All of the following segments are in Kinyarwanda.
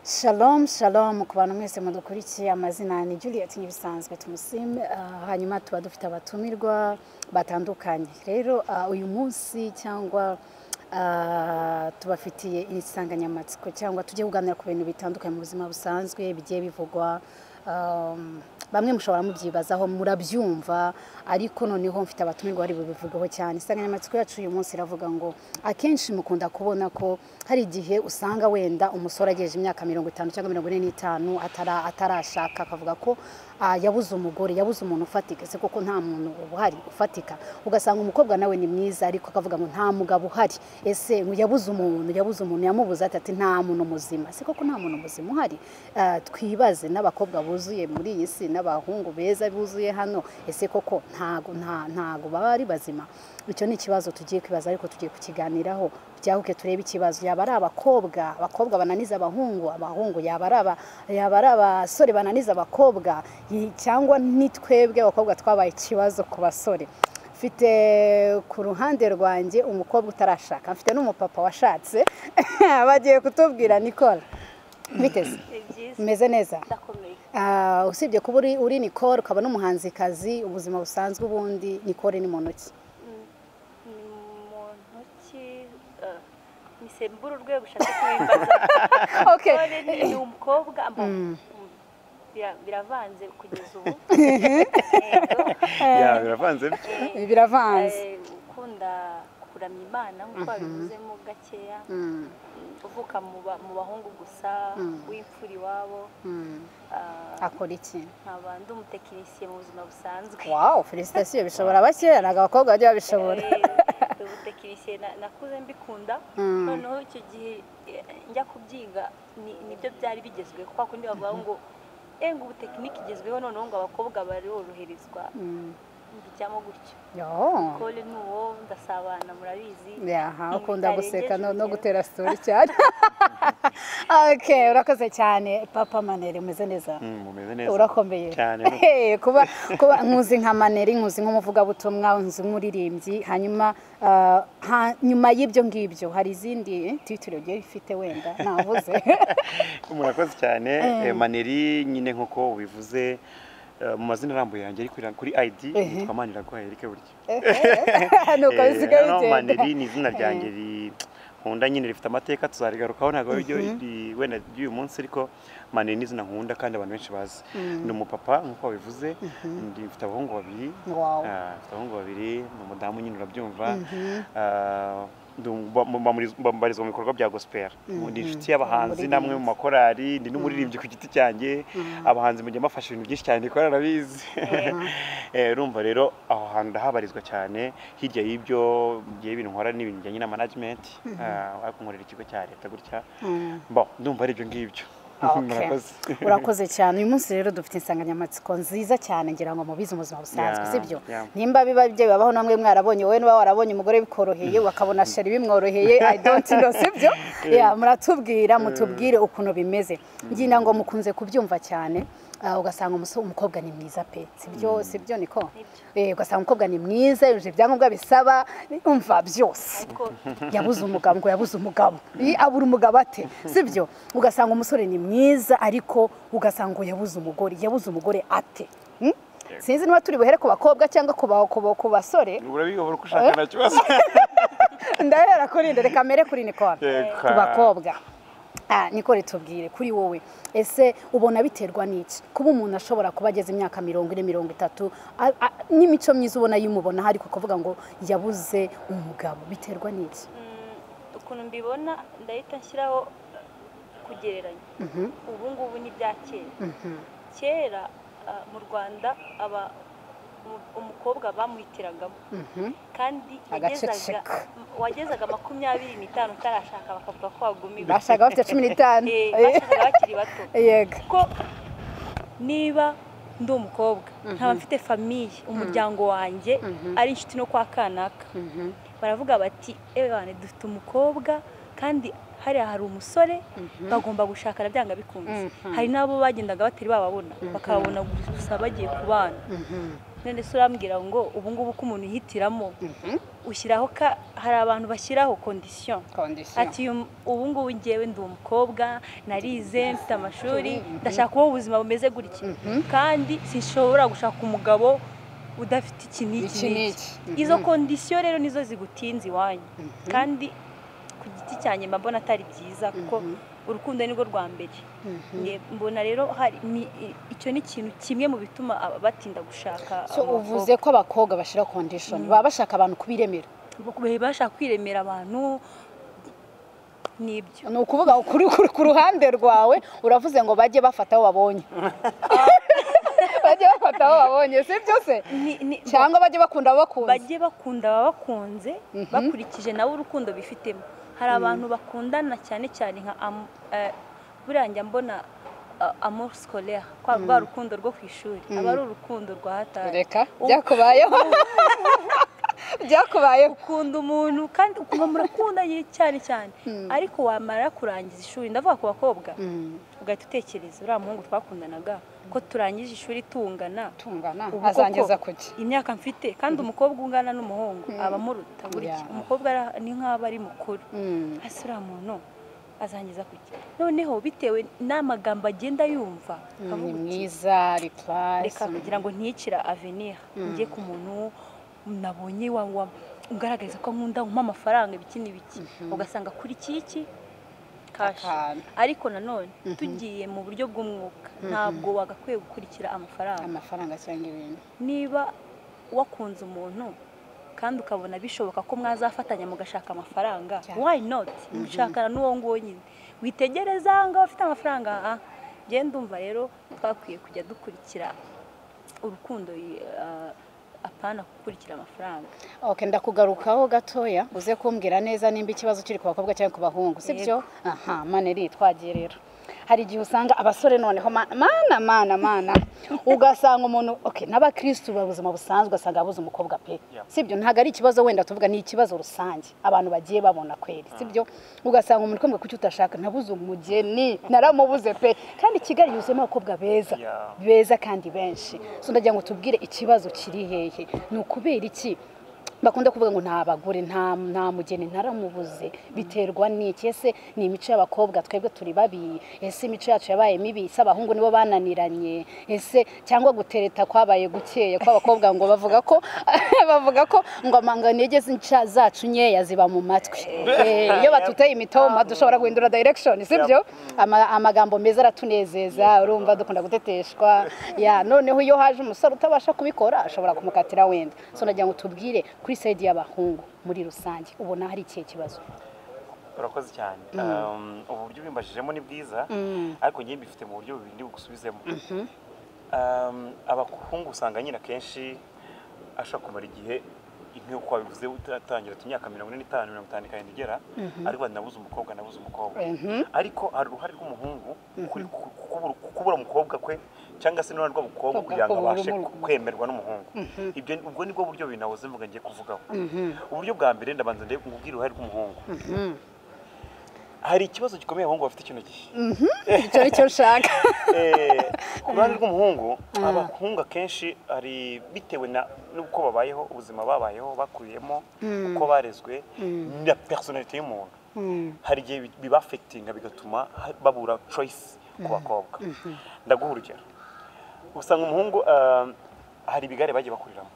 Shalom shalom ku bantu mwese mudukurikiye amazina ni Juliet nk'ibisanzwe tumusime ah, hanyuma tuba dufite abatumirwa batandukanye rero ah, uyu munsi cyangwa ah, tubafitiye insanganyamatsiko cyangwa tujye kuganira ku bintu bitandukanye mu buzima busanzwe bigiye bivugwa um, bamwe mushobora mubyibazaho murabyumva ariko noneho mfite abatumirwa bari bubivugeho cyane insanganyamatsiko yacu uyu munsi iravuga ngo akenshi mukunda kubona ko hari igihe usanga wenda umusore agejeje imyaka mirongo itanu cyangwa mirongo ine n'itanu atara- atarashaka akavuga ko ah, yabuze umugore yabuze umuntu ufatika se koko nta muntu uhari ufatika ugasanga umukobwa nawe ni mwiza ariko akavuga ngo nta mugabo uhari ese ngo yabuze umuntu yabuze umuntu yamubuze ati ati nta muntu muzima se koko nta muntu muzima uhari Ah, twibaze n'abakobwa buzuye muri iyi si n'abahungu beza buzuye hano ese koko ntago nta- ntago baba ari bazima icyo ni ikibazo tugiye kwibaza ariko tugiye kukiganiraho byahuke turebe ikibazo yaba ari abakobwa abakobwa bananiza abahungu abahungu yaba ari aba- yaba ari abasore bananiza abakobwa yi- cyangwa ni twebwe abakobwa twabaye ikibazo ku basore mfite ku ruhande rwanjye umukobwa utarashaka mfite n'umupapa washatse bagiye kutubwira nikora biteze Ni byiza umeze neza ndakomeye Ah, usibye kuba uri uri nikore ukaba n'umuhanzikazi ubuzima busanzwe ubundi nikore ni muntu ki Mm. ni mu ntoki eh, ni sembura urwego ushaka kubimbaza Okay. None ni ni umukobwa amba- Mm. Bira- biravanze kugeza ubu Yego. ya biravanze bityo Eh, biravanze eh, ukunda kuramya imana nk'uko babivuzemo gakeya Mm, Mm, uvuka mu ba- mu bahungu gusa w'imfura iwabo mm. Ah, akora iki nkaba ndi umutekinisiye mu buzima busanzwe wawu felicitasiyo bishobora bake ntabwo abakobwa bajya babishobora Eh, ubutekinisiye na- nakuze mbikunda Mm. noneho icyo gihe eh, njya kubyiga ni- nibyo byari bigezweho kwa kundi bavuga ngo enga ubutekinike igezweho noneho ngo abakobwa baroroherezwa Mm. mbijyamo gutyo Yo. kole ni uwo ndasabana murabizi yaha Ibi ukunda guseka bitarengeje no no urugero. gutera story cyane okay urakoze cyane papa manere umeze neza Mm, mumeze neza urakomeye cyane Eh, kuba kuba nkuzi nka maneri nkuzi nk'umuvugabutumwa nkuzi nk'umuririmbyi hanyuma ah, ha- nyuma y'ibyo ngibyo hari izindi eh, titiro ugiye ifite wenda navuze murakoze cyane Eh, maneri nyine nk'uko ubivuze eh, mu mazina arambuye yanjye ari kuri- kuri ID nitwa Maniraguha Eric buryo nuko Eh, bisigaye hano bigenda maneri ni izina ryanjye ri- nkunda nyine rifite amateka tuzarigarukaho ntabwo ari ryo ri- wenda ry'uyu munsi ariko maneri ni izina nkunda kandi abantu benshi bazi ni umupapa nk'uko wabivuze ndi mfite abahungu babiri Wow. Ah, mfite abahungu babiri ni umudamu nyine urabyumva Ah, ndi um- ba- mu- bamuriz- bambarizwa mu bikorwa bya gospel ndi inshuti y'abahanzi namwe mu makorari ndi n'umuririmbyi ku giti cyanjye abahanzi mujya mbafasha ibintu byinshi cyane kandi arabizi Eh, urumva rero aho hantu ndahabarizwa cyane hirya y'ibyo ngiye ibintu nkora ni ibintu bijyanye na management ah, ariko nkorera ikigo cya leta gutya bon ndumva ari ibyo ngibyo Okay. urakoze cyane uyu munsi rero dufite insanganyamatsiko nziza cyane ngira ngo mubizi ubuzima busanzwe Yeah, sibyo yeah. nimba biba ibyo bibaho namwe mwarabonye wowe niba warabonye umugore bikoroheye ukabona sheri bimworoheye i don't know sibyo Yeah, muratubwira mutubwire ukuntu bimeze ngira ngo mukunze kubyumva cyane ah, ugasanga umusore umukobwa ni mwiza pe sibyo sibyo niko Eh, ugasanga umukobwa ni mwiza yujuje ibyangombwa bisaba umva byose ariko yabuze umugabo ngo yabuze umugabo Ih, abura umugabo ate sibyo ugasanga umusore ni mwiza ariko ugasanga ngo yabuze umugore yabuze umugore ate Hmm? sinzi niba turi buhere ku bakobwa cyangwa ku ba- ku ba- ku basore urabiyobora uko ushaka nta kibazo ndahera kuri nde reka mere kuri nikora Reka. ku bakobwa Ah, nikora tubwire kuri wowe ese ubona biterwa n'iki kuba umuntu ashobora kuba ageze imyaka mirongo ine mirongo itatu a- a- n'imico myiza ubona yimubonaho ariko kuvuga ngo yabuze umugabo biterwa n'iki Mm, ukuntu mbibona ndahita nshyiraho kugereranya ubu ngubu ni ibya kera kera ah, mu rwanda aba umu- umukobwa bamuhitiragamo kandi yagezaga Agaceceka. wagezaga makumyabiri n'itanu utarashaka bakavuga ko wagumiwe bashaka bafite cumi n'itanu Eh, bashakaga bakiri bato yego kuko niba ndi umukobwa nkaba mfite famiye umuryango wanjye ari inshuti no kwa kanaka baravuga bati ewe bane dufite umukobwa kandi hariya hari umusore bagomba gushakana byanga bikunze hari n'abo bagendaga batari bababona bakababona gusa bagiye ku bana none se urambwira ngo ubu ngubu ko umuntu yihitiramo ushyiraho ka hari abantu bashyiraho kondisiyo ati uyu- ubu ngubu ngewe ndi umukobwa narize mfite amashuri ndashaka kubaho ubuzima bumeze gutya kandi sinshobora gushaka umugabo udafite iki n'iki Iki n'iki n'iki. izo Mhm. kondisiyo rero nizo zigutinze iwanyu kandi ku giti cyanjye mba mbona atari byiza kuko urukundo nirwo rwa mbere Nge- mbona rero hari ni- i- icyo ni ikintu kimwe mu bituma aba- batinda gushaka so abakobwa. uvuze ko abakobwa bashyira kondishoni baba bashaka abantu kubiremera Baba bashaka kwiremera abantu nibyo ni ukuvuga kuri- kuri- ku ruhande rwawe uravuze ngo bajye bafata aho babonye bajye bafata aho babonye si byose Ni- ni- cyangwa bajye bakunda abo bakunze bajye bakunda ababakunze bakurikije nabo urukundo bifitemo hari abantu bakundana cyane cyane nka am- eh, buriya njya mbona eh, amour scolaire kwa rwa rukundo rwo ku ishuri aba ari urukundo rwa hatari reka byakubayeho byakubayeho ukunda umuntu kandi ukumva murakundanye cyane cyane ariko wamara kurangiza ishuri ndavuga ku bakobwa ugahita utekereza uriya muhungu twakundanaga ko turangije ishuri tungana tungana ubu azangeza koko kuki imyaka mfite kandi umukobwa ungana n'umuhungu aba amuruta buri Yeah. kimwe. umukobwa ara- ni nk'aba ari mukuru hasi uriya muntu azangiza kuki noneho bitewe n'amagambo agenda yumva ni avuga uti, mwiza ari reka purasi kugira ngo ntiyicira avenir njye ku muntu nabonye wa- wa- ugaragariza ko nkunda umpa amafaranga ibiki n'ibiki ugasanga kuri iki iki kashi Akantu. ariko nanone tugiye mu buryo bw'umwuka ntabwo wagakwiye gukurikira amafaranga amafaranga cyangwa ibintu niba wakunze umuntu kandi ukabona bishoboka ko mwazafatanya mugashaka amafaranga Yeah. why not mushakana n'uwo nguwo nyine witegereza aha ngaho afite amafaranga aha njye ndumva rero twakwiye kujya dukurikira urukundo eh, apana gukurikira amafaranga ok ndakugarukaho gatoya uze kumbwira neza nimba ikibazo kiri ku bakobwa cyangwa ku bahungu si byo aha maneri twagiye rero hari igihe usanga abasore noneho ma- mana mana mana ugasanga umuntu ok n'abakirisitu buzima busanzwe ugasanga abuze umukobwa pe Yeah. si byo ntabwo ari ikibazo wenda tuvuga ni ikibazo rusange abantu bagiye babona kweri si byo ugasanga umuntu ukambwira kuki utashaka nabuze umugeni naramubuze pe kandi kigali yuzuyemo abakobwa beza Yeah. beza kandi benshi so ndagira ngo tubwire ikibazo kiri hehe ni ukubera iki bakunda kuvuga ngo nta bagore nta nta mugeni ntaramubuze biterwa n'iki ese ni imico y'abakobwa twebwe turi babi ese imico yacu yabaye mibi se abahungu nibo bananiranye ese cyangwa gutereta kwabaye gukeya kw'abakobwa ngo bavuga ko bavuga ko ngo amanga intege z'inca zacu nkeya ziba mu matwi Eh, iyo batuteye imitoma dushobora guhindura direction si byo Ama- amagambo meza aratunezeza urumva dukunda guteteshwa ya noneho iyo haje umusore utabasha kubikora ashobora kumukatira wenda so nagira ngo tubwire kuri sayidi y'abahungu muri rusange ubona hari ikihe kibazo urakoze cyane Um, uburyo ubimbajijemo ni bwiza ariko njye mbifite mu buryo bubiri ndi bugusubizemo Um, abahungu usanga nyine akenshi ashobora kumara igihe nk'uko wabivuze utangira tu imyaka mirongo ine n'itanu mirongo itanu karindwi igera ariko bati nabuze umukobwa nabuze umukobwa ariko hari uruhare rw'umuhungu kuri ku- ku- kubura- ku- kubura umukobwa kwe cyangwa se n'uruhare rw'abakobwa Kubwa- kugira ngo kubura abashe umu- kwemerwa n'umuhungu ibyo ubwo nibwo buryo bibiri nahoze mvuga ngiye kuvugaho uburyo bwa mbere ndabanza ndebe ngubwire uruhare rw'umuhungu hari ikibazo gikomeye abahungu bafite icyo gihe icyo ari cyo nshaka Eh, ku ruhande rw'umuhungu abahungu akenshi hari bitewe na n'uko babayeho ubuzima babayeho bakuyemo uko barezwe na personality y'umuntu hari igihe bi- bibafectinga bigatuma ha- babura choice ku bakobwa ndaguha urugero usanga umuhungu ah, hari ibigare bagiye bakuriramo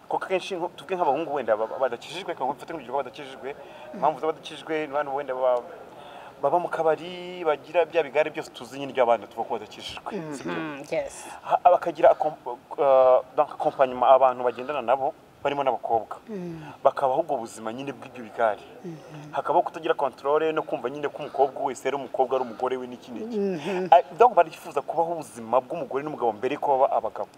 kuko akenshi nko- tuvuge nk'abahungu wenda ba- badakijijwe cyangwa mfate nk'urugero ko badakijijwe impamvu z'abadakijijwe ni abantu wenda baba baba mu kabari bagira bya bigare byose tuzi nyine ry'abana tuvuga ko badakijijwe sibyo? Ha- bakagira akompanyuma abantu bagendana nabo barimo n'abakobwa bakabaho ubwo buzima nyine bw'ibyo bigare hakabaho kutagira kontorore no kumva nyine ko umukobwa wese ari umukobwa ari umugore we n'iki n'iki Ah, donc barifuza kubaho ubuzima bw'umugore n'umugabo mbere yuko baba abagabo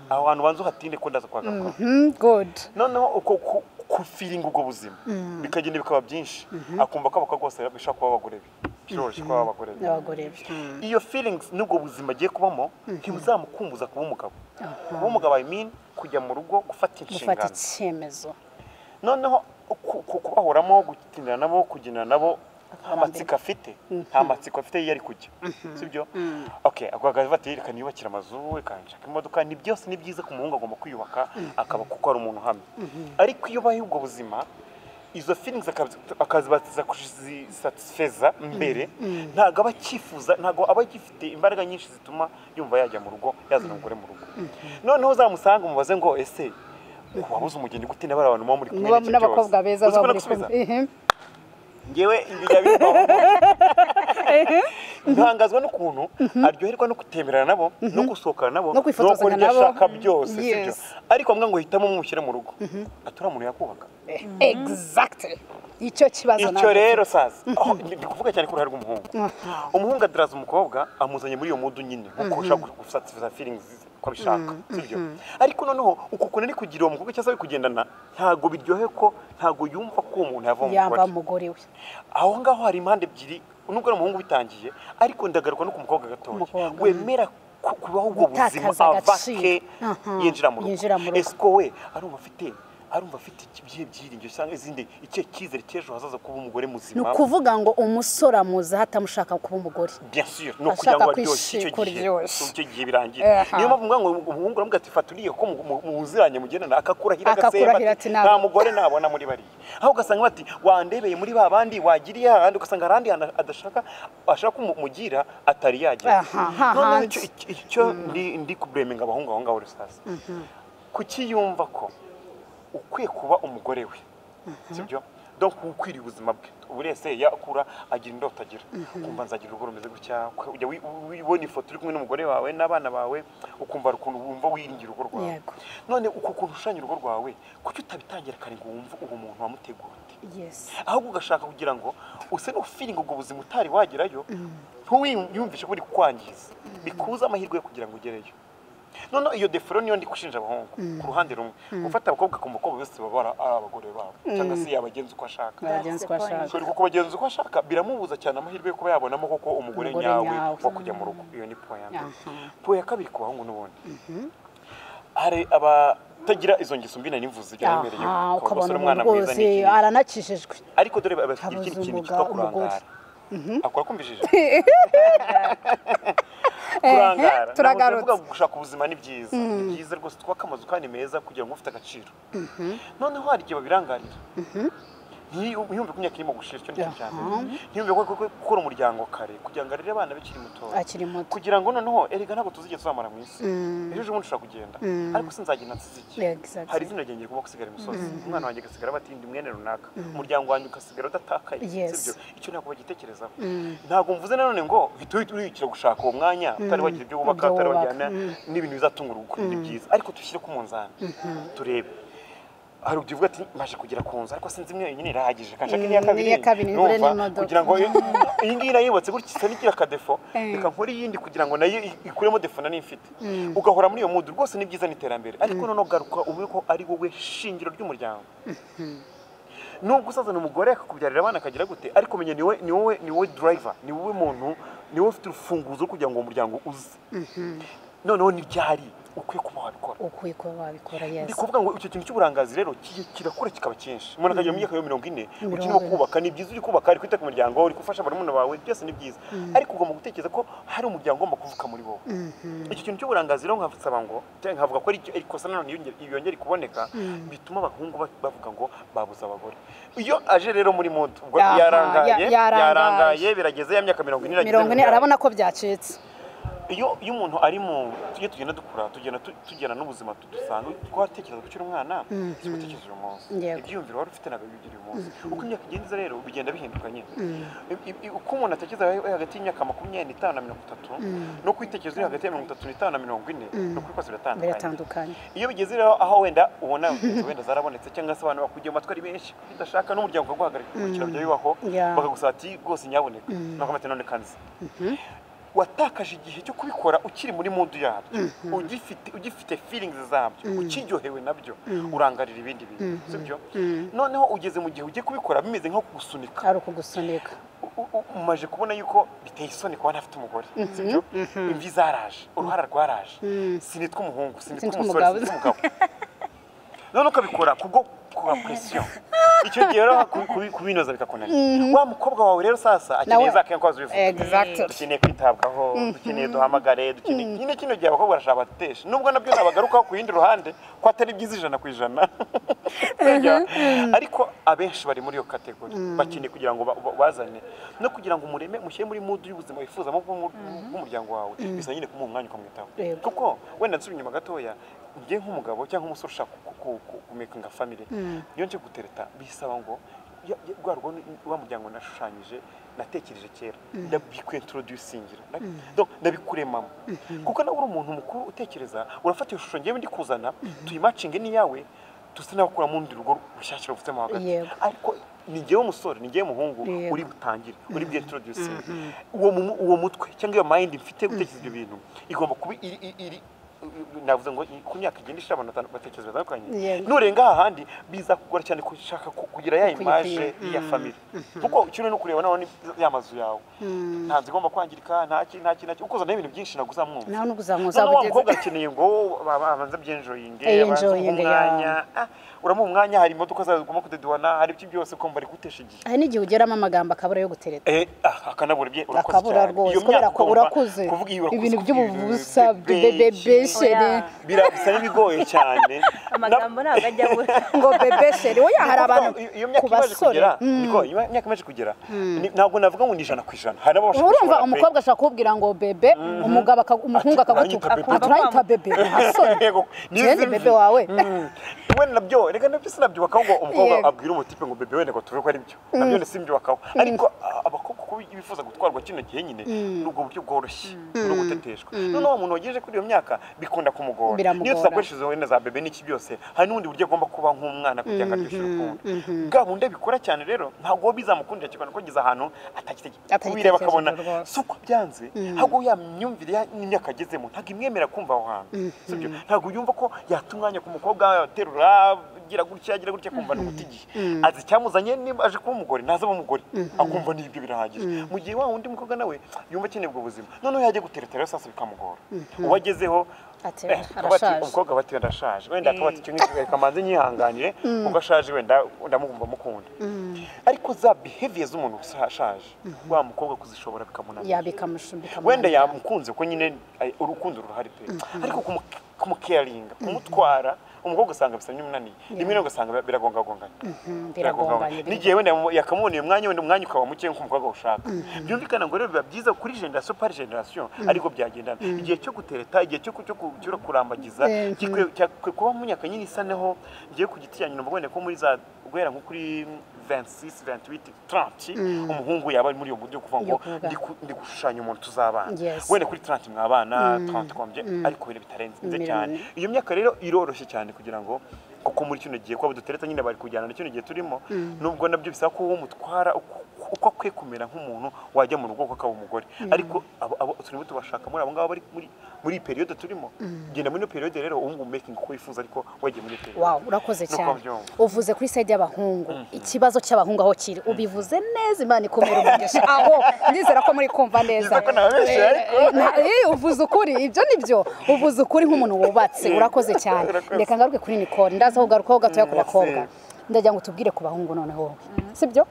aho hantu banza uhatinde ko ndaza kuhagaruka good noneho uko ku- kufiringa ubwo buzima bikagenda bikaba byinshi akumva ko abakobwa bose bishobora kuba abagore be biroroshye kuba abagore be n'abagore be iyo feelings n'ubwo buzima agiye kubamo ntibuzamukumbuza kuba umugabo kuba umugabo I mean kujya mu rugo gufata gufata inshingano icyemezo noneho ku- ku- kubahoramo gutinira nabo kugendana nabo nta matsiko afite nta matsiko afite iyo ari kujya sibyo oke agwagaje vatiri reka niyubakire amazu reka nshaka imodoka ni byose ni byiza ku muhungu agomba kwiyubaka akaba kuko ari umuntu uhamye ariko iyo ubaye ubwo buzima izo feelings akazibatiza kuzisatisfeza mbere ntabwo aba akifuza ntabwo aba agifite imbaraga nyinshi zituma yumva yajya mu rugo yazana umugore mu rugo noneho uzamusanga umubaze ngo ese wabuze umugeni gute n'abari abantu muba muri kumwe muba n'abakobwa beza uzi baba ko muri nagusubiza? kumwe ngewe ibijya bimbaho ntangazwa n'ukuntu aryoherwa no kutemerana nabo no gusohokana nabo No kwifotozanya gukora ibyo nabo. ashaka byose sibyo Yes. ariko amwe ngo hitamo mushyire mu rugo atari umuntu yakubaka exactly icyo kibazo icyo nabwo. rero saza aho ndi ndi kuvuga cyane ku ruhare rw'umuhungu umuhungu adiraza umukobwa amuzanye muri iyo mudu nyine nkuko ushaka gusatiriza feelings ko abishaka sibyo ariko noneho uko kuntu ari kugira uwo mukobwa cyangwa se ari kugendana ntabwo biryohe ko ntabwo yumva ko uwo muntu yava mu yamba mugore umugore we aho ngaho hari impande ebyiri nubwo ari umuhungu bitangiye ariko ndagaruka no ku mukobwa gatoya Umukobwa. wemera ku- kubaho ubwo buzima Gutakaza ava agaciro. ke Aha. yinjira mu Yinjira mu rugo rugo. ese ko we arumva afite arumva afite ibyihe byiringiro cyangwa izindi icyo cyizere cy'ejo hazaza kuba umugore ni muzima ukuvuga ngo umusore amuzi atamushaka kuba umugore bien sûr ni ukugira Ashaka ngo aryoshye icyo kwishikura gihe iryoshye. icyo gihe birangira Aha. niyo mpamvu ngo umuhungu aravuga ati fata uriye ko mu- mu- muziranye mugendana akakurahira Akakurahira ati, "Ntabwo." nta mugore nabona muri bariya aho ugasanga bati wandebeye muri ba bandi wagiriye ahandi ugasanga hari ahandi hantu adashaka ashaka ko mu- mugira atari yagira Aha, ha noneho handi. icyo- icyo- icyo ndi- ndi kubureminga abahungu aho ngaho rusaza kuki yumva ko ukwiye kuba umugore we sibyo donc ukwiriye ubuzima bwe buri wese yakura agira indoto agira ukumva nzagira urugo rumeze gutya ujya wi- wi- ubona ifoto uri kumwe n'umugore wawe n'abana bawe ukumva hari ukuntu wumva wiringira urugo rwawe Yego. none uko ukuntu ushushanya urugo rwawe kuki utabitangira kare ngo wumve uwo muntu wamutegura undi yes ahubwo ugashaka kugira ngo use n'ufiringa ubwo buzima utari wagerayo ntuwiyumvishe ko uri kukwangiza bikuze amahirwe yo kugira ngo ugereyo noneho iyo defero niyo ndi gushinja abahungu ku ruhande rumwe gufata abakobwa akumva ko bose baba ari abagore babo cyangwa se yabagenza uko ashaka abagenzi ko ashaka ushobora kubagenza uko ashaka biramubuza cyane amahirwe yo kuba yabonamo koko Umugore umugore nyawe nyawe. wo kujya mu rugo iyo ni puwa ya mbere Aha. puwa ya kabiri ku bahungu n'ubundi hari abatagira izo ngeso mbi nari mvuze ibyo namereye aha ukabona abasore umuntu umwana mwiza rwose ni ikintu aranakijijwe ariko dore babafitiye Habuze ikindi kintu umugabo, cyitwa kurangara umugore. akora kumvishije kurangara turagarutse. Ntabwo ndavuga gushaka ubuzima ni byiza ni byiza rwose twubake amazu kandi meza kugira ngo ufite agaciro noneho hari igihe babirangarira ntiyumve ko imyaka irimo gushira icyo ni cyo cya mbere ntiyumve ko ko- ko gukora umuryango kare kugira ngo arere abana bakiri mutoya akiri muto kugira ngo noneho erega ntabwo tuzigera tuzamara mu isi Mm. ejo ejo bundi ushobora kugenda ariko sinzagenda nsize iki Exactly. hari izina ryanjye rigomba gusigara imusozi umwana wanjye agasigara abatindi mwene runaka umuryango wanjye ugasigara udatakaye Yes. sibyo icyo ntabwo bagitekerezaho ntabwo mvuze nanone ngo uhita uhita urihitira gushaka uwo mwanya utari wagira ibyo wubaka Ibyo utari wubaka. wajyana n'ibintu bizatunga urugo ni byiza ariko dushyire ku munzani turebe hari ubyivuga ati maje kugera ku nzu ariko sinzi imwe yonyine irahagije kanshaka Mm, n'iya kabiri n'iya kabiri, ngure numva, n'imodoka. kugira ngo iyi ngiyi nayibotse gutya isa n'igira akadefo Eh. reka nkore iyindi kugira ngo nayo i- ikuremo defo nari mfite ugahora muri iyo mudu rwose ni byiza n'iterambere ariko noneho garuka ube ko ari wowe shingiro ry'umuryango nubwo usazana umugore akakubyarira abana akagira gute ariko menya ni wowe ni wowe ni wowe driver ni wowe muntu ni wowe ufite urufunguzo rwo kugira ngo uwo muryango uze noneho n'ibyari ukwiye kuba wabikora ukwiye kuba wabikora ni yes ukuvuga ngo icyo kintu cy'uburangazi rero ki- kirakura kikaba cyinshi umuntu akajya mu myaka yo mirongo ine Mirongo ukinira ine. kubaka ni byiza uri kubaka uri kwita ku muryango uri gufasha barumuna bawe byose ni byiza ariko ugomba gutekereza ko hari umuryango ugomba kuvuka muri wowe icyo kintu cy'uburangazi rero nkasaba ngo cyangwa nkavuga ko ari icyo- ikosa nanone iyo nge- iyo yongera kuboneka bituma abahungu ba- bavuga ngo babuze abagore iyo aje rero muri moto ubwo Aha, yarangaye ya- yarangaye. yarangaye birageze ya myaka mirongo ine irageze mirongo ine birageze. arabona ko byacitse iyo iyo umuntu ari mu iyo tugenda dukura tugenda tu- tugirana n'ubuzima tu- dusanga twatekereza ukiri umwana si gutekereza uyu munsi Yego. ibyiyumviro wari ufite ntabwo bigira uyu munsi uko imyaka igenza rero bigenda bihinduka nyine I- i- uko umuntu atekereza ari hagati y'imyaka makumyabiri n'itanu na mirongo itatu no kwitekereza uri hagati ya mirongo itatu n'itanu na mirongo ine ni ukuri kose biratandukanye biratandukanye iyo bigeze rero aho wenda ubona wenda zarabonetse cyangwa se abantu bakugira amatwi ari benshi udashaka n'umuryango ukaguhagarika ukurikira bya bibaho Yeah. bakagusaba ati rwose nyaboneka nakomate none kanze watakaje igihe cyo kubikora ukiri muri mundu yabyo ugifite ugifite feelings zabyo ukiryohewe nabyo urangarira ibindi bintu sibyo noneho ugeze mu gihe ugiye kubikora bimeze nko kugusunika ari ukugusunika u- u- umaje kubona yuko biteye isoni kuba ntafite umugore sibyo imvi zaraje uruhara rwaraje sinitwa umuhungu sinitwa Sinitwa umusore umugabo. sinitwa umugabo none ukabikora kubwo kuba presiyo icyo gihe rero ku- ku- kubinoza bikakunanira wa mukobwa wawe rero sasa akeneye Nawe- za kenko azubivuga Exactly. dukeneye kwitabwaho dukeneye duhamagare dukeneye nyine kino gihe abakobwa barashaka abatesha nubwo nabyo nabagarukaho ku yindi ruhande ko atari byiza ijana ku ijana ariko abenshi bari muri iyo kategori bakeneye kugira ngo ba- ba- bazane no kugira ngo umureme mushyire muri mudu y'ubuzima wifuza mu bw'umu- bw'umuryango wawe bisa nyine kumuha umwanya ukamwitaho Yego. kuko wenda nsubira inyuma gatoya njye nk'umugabo cyangwa umusore ushaka ku- ku- ku- kumekinga family iyo nje gutereta bisaba ngo ya- ya- rwa rwo wa muryango nashushanyije natekereje kera ndabikwentroducingira donc ndabikuremamo kuko nawe uri umuntu mukuru utekereza urafata iyo shusho njyewe ndi kuzana tuyimacinge n'iyawe tusa n'abakura mu rundi rugo rushyashya ruvutsemo hagati Yego. ariko ni njyewe umusore ni njyewe muhungu Yego. uri butangire uri bwintroducinge uwo mu- uwo mutwe cyangwa iyo mind mfite gutekereza ibyo bintu igomba kuba iri- iri- iri navuze ngo ku myaka igenda ishira abantu batanu- batekereza batandukanye Yego. nurenga aha handi biza kugora cyane kushaka ku- kugira ya Kuyikura. imaje ya family kuko kimwe no kureba nawe ya mazu yawe nta nzu igomba kwangirika nta ki nta ki nta ki ukoza nawe ibintu byinshi ntabwo uzamwumva nawe n'ukuzamwa Noneho wa uzabugeze mukobwa akeneye ngo ba- ba- abanze byenjoyinge Eh, abanze umuhe enjoyinge, ya. umwanya Ah, uramuha umwanya hari imodoka zagomba kudeduwana hari ibyo byose kumva ari gutesha igihe hari n'igihe ugeramo amagambo akabura yo gutereta Eh, ah, akanabura bye urakoze akabura cyane. rwose Iyo kubera myaka ko ugomba urakuze kuvuga iyo urakuze ibintu ku by'ububusa bebe- bebesheri Oya. birasa n'ibigoye cyane amagambo ntabwo ajya abura ngo bebesheri oya hari abantu Iyo- iyo myaka ku imaze basore kugera niko iyo myaka imaje kugera ni- ntabwo navuga ngo ni ijana ku ijana hari n'abashaka urumva umukobwa ashaka kukubwira ngo bebe umugabo akagu- umuhungu Ati, akagutuka "Uranyita bebe." aturayita bebe asore gende bebe wawe wenda nabyo reka nabyo sinabyubakaho ngo umukobwa Yego. abwire umutipe ngo bebe wenda ngo tuve ko ari byo nabyo simbyubakaho ariko ah, abakobwa uko bifuza gutwarwa kino gihe nyine ni ubwo buryo bworoshye no guteteshwa noneho uwo muntu wagejeje kuri iyo myaka bikunda kumugora Biramugora. niyo tuzakoresheje wenda za bebe n'iki byose hari n'ubundi buryo agomba kuba nk'umwana kugira ngo aryoshye urukundo bwa bundi abikora cyane rero ntabwo bizamukundira cyane ko ageze ahantu atagitegereje Atagitekereje ubireba akabona rwose. si uko byanze ntabwo ya myumvire ya- n'imyaka agezemo ntabwo imwemera kumva aho hantu Si byo? ntabwo yumva ko yata umwanya ku mukobwa yaterura agira gutya agira gutya akumva ni uguta igihe azi icyamuzanye niba aje kuba umugore ntaze aba umugore akumva ni ibyo birahagije mu gihe wa wundi mukobwa nawe yumva akeneye ubwo buzima noneho yajya guteretera rero sasa bikamugora uwo agezeho Ati, eh, akaba ati, arashaje. umukobwa aba ati arashaje wenda akaba ati icyo ngicyo reka manze nyihanganire kuko ashaje wenda ndamugomba mukunda ariko za behavior z'umuntu ushaje wa mukobwa kuzishobora bikamunanira yabikamushumbika wenda yamukunze kuko nyine ay- urukundo ruhari pe ariko kumu- kumukeringa kumutwara umukobwa usanga bisa n'umunaniye rimwe na rimwe ugasanga bi- biragongagongana biragonganye biragongagongana n'igihe wenda yamu- yakamuboneye umwanya wenda umwanya ukaba muke nk'uko umukobwa ushaka byumvikana ngo rero biba byiza kuri generasiyo pari generasiyo ariko byagendana igihe cyo gutereta igihe cyo ku- cyo ku- cyo kurambagiza Mhm. gikwiye- cyakwiye kuba mu myaka nyine isa neho ngiye ku giti cyanyu numva wenda ko muri za guhera nko kuri 26 28 30 umuhungu yaba ari muri iyo buryo kuvuga ngo Yo kuvuga. ndi ku- ndi gushushanya umuntu tuzabana Yes. wenda kuri 30 mwabana 30 kombye ariko ibintu bitarenze Mirimo. cyane iyo myaka rero iroroshye cyane kugira ngo kuko muri kino gihe kuba dutereta nyine bari kujyana na kino gihe turimo nubwo nabyo bisaba ko uwo mutwara uko- uko akwiye kumera nk'umuntu wajya mu rugo kuko akaba umugore ariko abo- abo turimo tubashaka muri abo ngabo bari muri muri iyi periyode turimo genda muri iyo periyode rero ubu ngubu making uko wifuza ariko wagiye muri iyo periyode Wow, urakoze Nuko cyane byumva. uvuze kuri side y'abahungu ikibazo cy'abahungu aho kiri ubivuze neza imana ikomera umugisha aho ndizera ko muri kumva neza Nizera ko nababeshye, ariko- Eh, eh, na- eh, uvuze ukuri ibyo ni byo uvuze ukuri nk'umuntu wubatse urakoze cyane Urakoze. reka ngaruke kuri Nicole ndaza ho garukaho gatoya ku Mm, bakobwa yes. ndagira ngo tubwire ku bahungu noneho wowe sibyo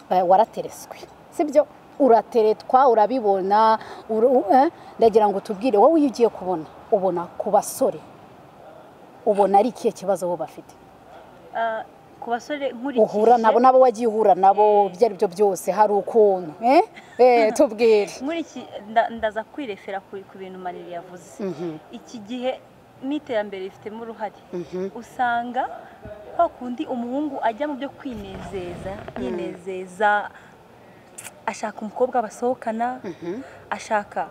Eh, waratereswe sibyo urateretwa urabibona uru- eh, ndagira ngo tubwire wowe iyo ugiye kubona ubona ku basore ubona ari ikihe kibazo bo bafite Ah, ku basore nkurikije uhura nabo nabo wagiye uhura nabo ibyo ari byo byose hari ukuntu eh? Eh, tubwire nkuriki nda- ndaza kwirefera ku ku bintu mariri yavuze iki gihe n'iterambere rifitemo uruhare usanga kwa kundi umuhungu ajya mu byo kwinezeza yinezeza ashaka umukobwa basohokana ashaka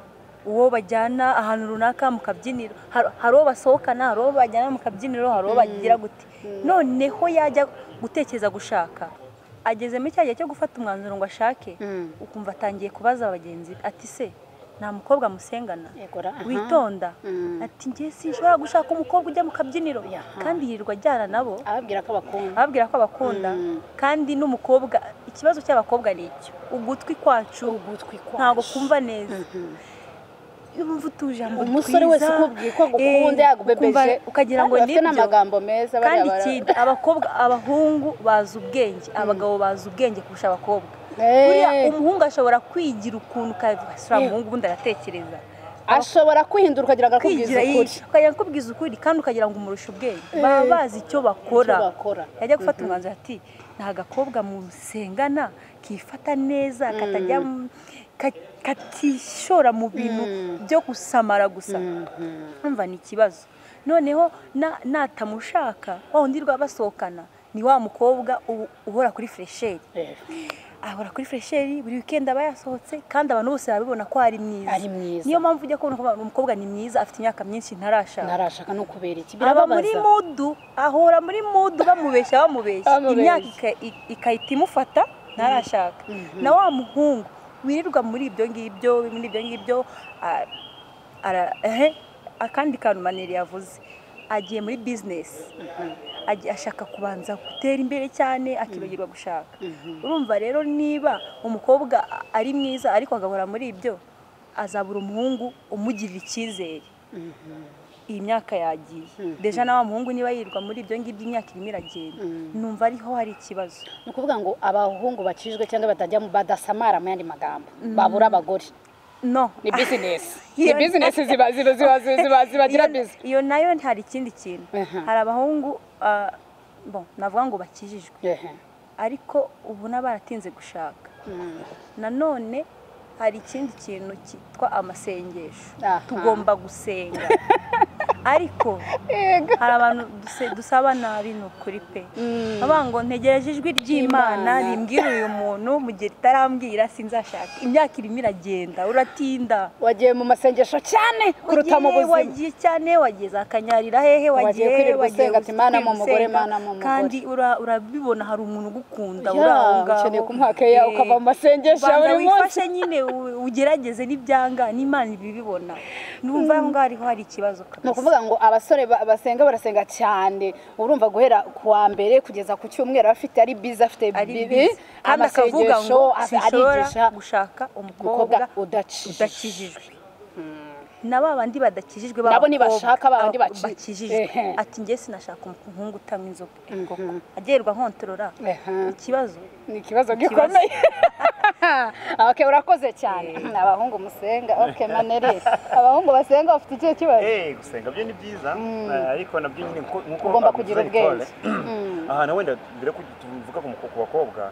uwo bajyana ahantu runaka mu kabyiniro Har- hari uwo basohokana hari uwo bajyana mu kabyiniro hari uwo bagira gute noneho yajya gutekereza gushaka agezemo icya gihe cyo gufata umwanzuro ngo ashake ukumva atangiye kubaza bagenzi be ati se nta mukobwa musengana Egora, aha. witonda ati njye sinshobora gushaka umukobwa ujya mu kabyiniro Yaha. kandi yirirwa ajyana nabo ababwira ko bakunda ababwira ko abakunda kandi n'umukobwa ikibazo cy'abakobwa ni icyo ugutwi kwacu ugutwi kwacu ntabwo kumva neza wumva utujambo twiza umusore wese ukubwiye ko agukunda eh, yagubebeje ukumva- ukagira ngo bafite nibyo n'amagambo meza bariya kandi bara- ikindi abakobwa abahungu bazi ubwenge abagabo bazi ubwenge kurusha abakobwa Eh, buriya umuhungu ashobora kwigira ukuntu ukavuga sura umuhungu ubundi aratekereza ashobora kwihindura ukagira ngo akubwize kwigira ukuri yishe ukajya kubwiza ukuri kandi ukagira ngo umurushe ubwenge baba bazi icyo bakora Icyo bakora. yajya gufata umwanzuro ati nta gakobwa musengana kifata neza katajya mu- ka- katishora mu bintu byo gusamara gusa umva ni ikibazo noneho na- natamushaka wa wundi rwa basohokana ni wa mukobwa u- uhora kuri fresheri Eh, ahora kuri fresheri buri wikendi aba yasohotse kandi abantu bose babibona ko ari mwiza Ari mwiza. niyo mpamvu ujya kubona ko abantu- umukobwa ni mwiza afite imyaka myinshi ntarashaka ntarashaka no kubera iki aba muri birababaza mudu ahora muri mudu bamubeshya bamubeshya Bamubeshya. imyaka ika- i- ikahita imufata ntarashaka na wa muhungu wirirwa muri ibyo ngibyo muri ibyo ngibyo a- ara- ehe, akandi kantu maneri yavuze agiye muri bizinesi agiye ashaka kubanza gutera imbere cyane akibagirwa gushaka urumva rero niba umukobwa a- ari mwiza ariko agahora muri ibyo azabura umuhungu umugirira icyizere iyi myaka yagiye deja na wa muhungu niba yirirwa muri ibyo ngibyo imyaka irimo iragenda numva ariho hari ikibazo ni ukuvuga ngo abahungu bacijwe cyangwa batajya mu- badasamara mu yandi magambo babura abagore no ni bizinesi ni Iyo- bizinesi ziba ziba ziba ziba ziba zibagira Iyo- bizi iyo nayo hari ikindi kintu Aha. hari abahungu ah, bon navuga ngo bakijijwe Ehe. ariko ubu n'abaratinze gushaka Mm. nanone hari ikindi kintu cyitwa amasengesho Aha. tugomba gusenga ariko Yego. hari abantu duse- dusabana ari ni ukuri pe bavuga ngo ntegereje ijwi ry'imana Ry'Imana. rimbwira uyu muntu mu gihe ritarambwira sinzashaka imyaka irimo iragenda uratinda wagiye mu masengesho cyane kuruta mu Wagiye- buzima wagiye cyane wagiye zakanyarira hehe Wagiye wagiye kwirirwa usenga ati, "Mana mu kwirirwa mugore, usenga." Mana mu mugore. kandi ura- urabibona hari umuntu ugukunda Ya, uri aho ngaho ukeneye kumuha keya, Eh, ukava mu masengesho ya banza buri munsi. wifashe nyine u- ugerageze n'ibyanga n'imana ibibibona numva aho ngaho hariho hari ikibazo kabisa. ni ukuvuga ngo abasore ba- basenga barasenga cyane urumva guhera ku wa mbere kugeza ku cyumweru afite ari bizi afite ari bibi bibi kandi akavuga ngo amasengesho a- arigisha sinshobora gushaka umukobwa umukobwa udakijije udakijijwe na ba bandi badakijijwe Nabo b'abakobwa, ntibashaka, ba bandi aba- baci- bakijijwe Ehe. ati njye sinashaka umuhungu utanywa inzoga koko agerwa nkontorora Ehe. ikibazo ni ikibazo Ikibazo. gikomeye ok urakoze cyane abahungu musenga ok manere abahungu basenga bafite ikihe kibazo Eh, gusenga byo ni byiza eh, ariko nabyo nyine nko- nkuko Ugomba kugira abivuze Nicole, ubwenge. aha na wenda mbere ko tuvuga ku muko- ku bakobwa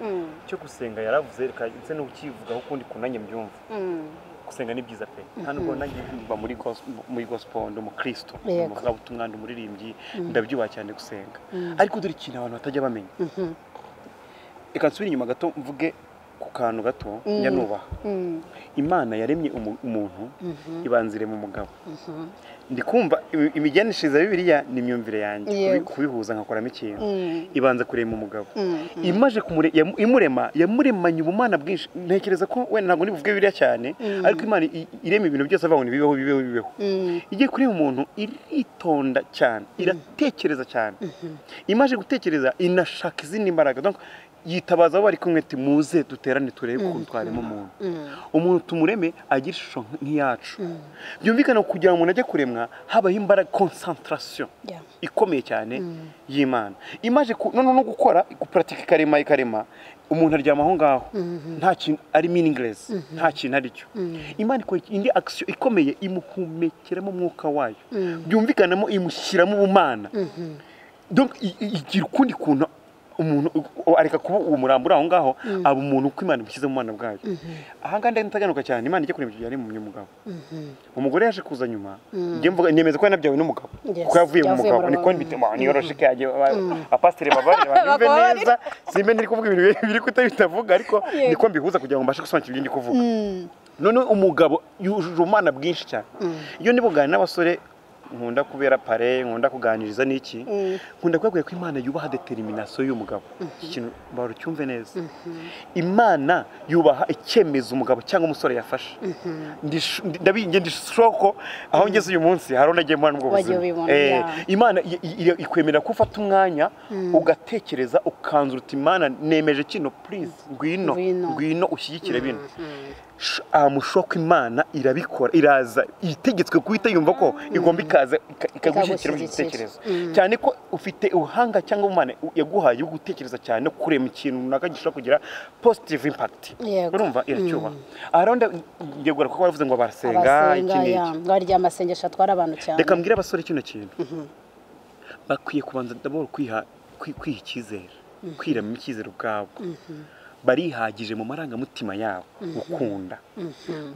cyo gusenga yaravuze reka ndetse n'ukivugaho ukundi ku nanjye mbyumva Mm. gusenga ni byiza pe nta nubwo nanjye mba muri gos- muri gospel ndi umukristo Yego. umuvugabutumwa ndi umuririmbyi ndabyubaha cyane gusenga ariko dore ikintu abantu batajya bamenya reka nsubire inyuma gato mvuge ku kantu gato njya nubaha Mm. imana yaremye umu- umuntu ibanzire mu mugabo ndi kumva imi- imigendeshirize ya bibiliya ni imyumvire yanjye Yego. kubi- kubihuza nkakoramo ikintu Mm. ibanza kurema umugabo Mm. imaje kumure- yamu- imurema yamuremanye ubumana bwinshi ntekereza ko wenda ntabwo nibuvuge biriya cyane ariko imana i- irema ibintu byose avuga ngo bibeho bibeho bibeho Mm. igiye kureba umuntu iritonda cyane iratekereza cyane imaje gutekereza inashaka izindi mbaraga Donc, yitabaza abo bari kumwe ati muze duterane turebe ukuntu twarema umuntu umuntu tumureme agira ishusho nk'iyacu byumvikana kugira ngo umuntu ajye kuremwa habaho imbaraga concentration Yeah. ikomeye cyane y'imana imaje ku- noneho no gukora gupuratika ikarema ikarema umuntu aryama aho ngaho nta kintu ari meaningless nta kintu ari cyo imana ikora indi action ikomeye imuhumekeramo umwuka wayo byumvikanamo imushyiramo ubumana donc i- i- igira ukundi kuntu umuntu u- areka kuba uwo murambo uri aho ngaho aba umuntu uko imana ibishyize mu bwana bwayo aha ngaha ndaganuka cyane imana ijya kureba ibyo yari mu mugabo umugore yaje kuza nyuma njye mvuga nemeza ko yanabyawe n'umugabo Yes, kuko yavuye mu yavuye mugabo mu niko mugabo. mbituma niyoroshye ko yagiye abapasiteri babarira banyumve Bababarira. neza simbe ntiri kuvuga ibintu biri- biri kuta bitavuga ariko Yego. niko mbihuza kugira ngo mbashe gusobanukira ibyo ndi kuvuga noneho umugabo yujuje ubumana bwinshi cyane iyo ndi buganira n'abasore nkunda kubera pare nkunda kuganiriza n'iki nkunda kubabwira ko imana yubaha determinasiyo y'umugabo iki kintu barucyumve neza imana yubaha icyemezo umugabo cyangwa umusore yafashe ndabinge ndishoko aho ngeze uyu munsi hari unagiye mbona ubwo buzima imana ikwemera ko ufata umwanya ugatekereza ukanzuruta imana nemeje kino purize ngwino ngwino ushyigikire bino amushoka imana irabikora iraza itegetswe guhita yumva ko igomba ikaza ikagushyikira mu gitekerezo cyane ko ufite ubuhanga cyangwa umwana yaguhaye wo gutekereza cyane no kurema ikintu runaka gishobora kugira positive impact urumva iracyuba aharonda yegura kuko baravuze ngo barasenga iki n'iki ngo harya amasengesho atwara abantu cyane reka mbwire abasore kino kintu bakwiye kubanza ndabona kwiha kwiha icyizere kwiramo icyizere ubwabwo barihagije mu marangamutima yabo gukunda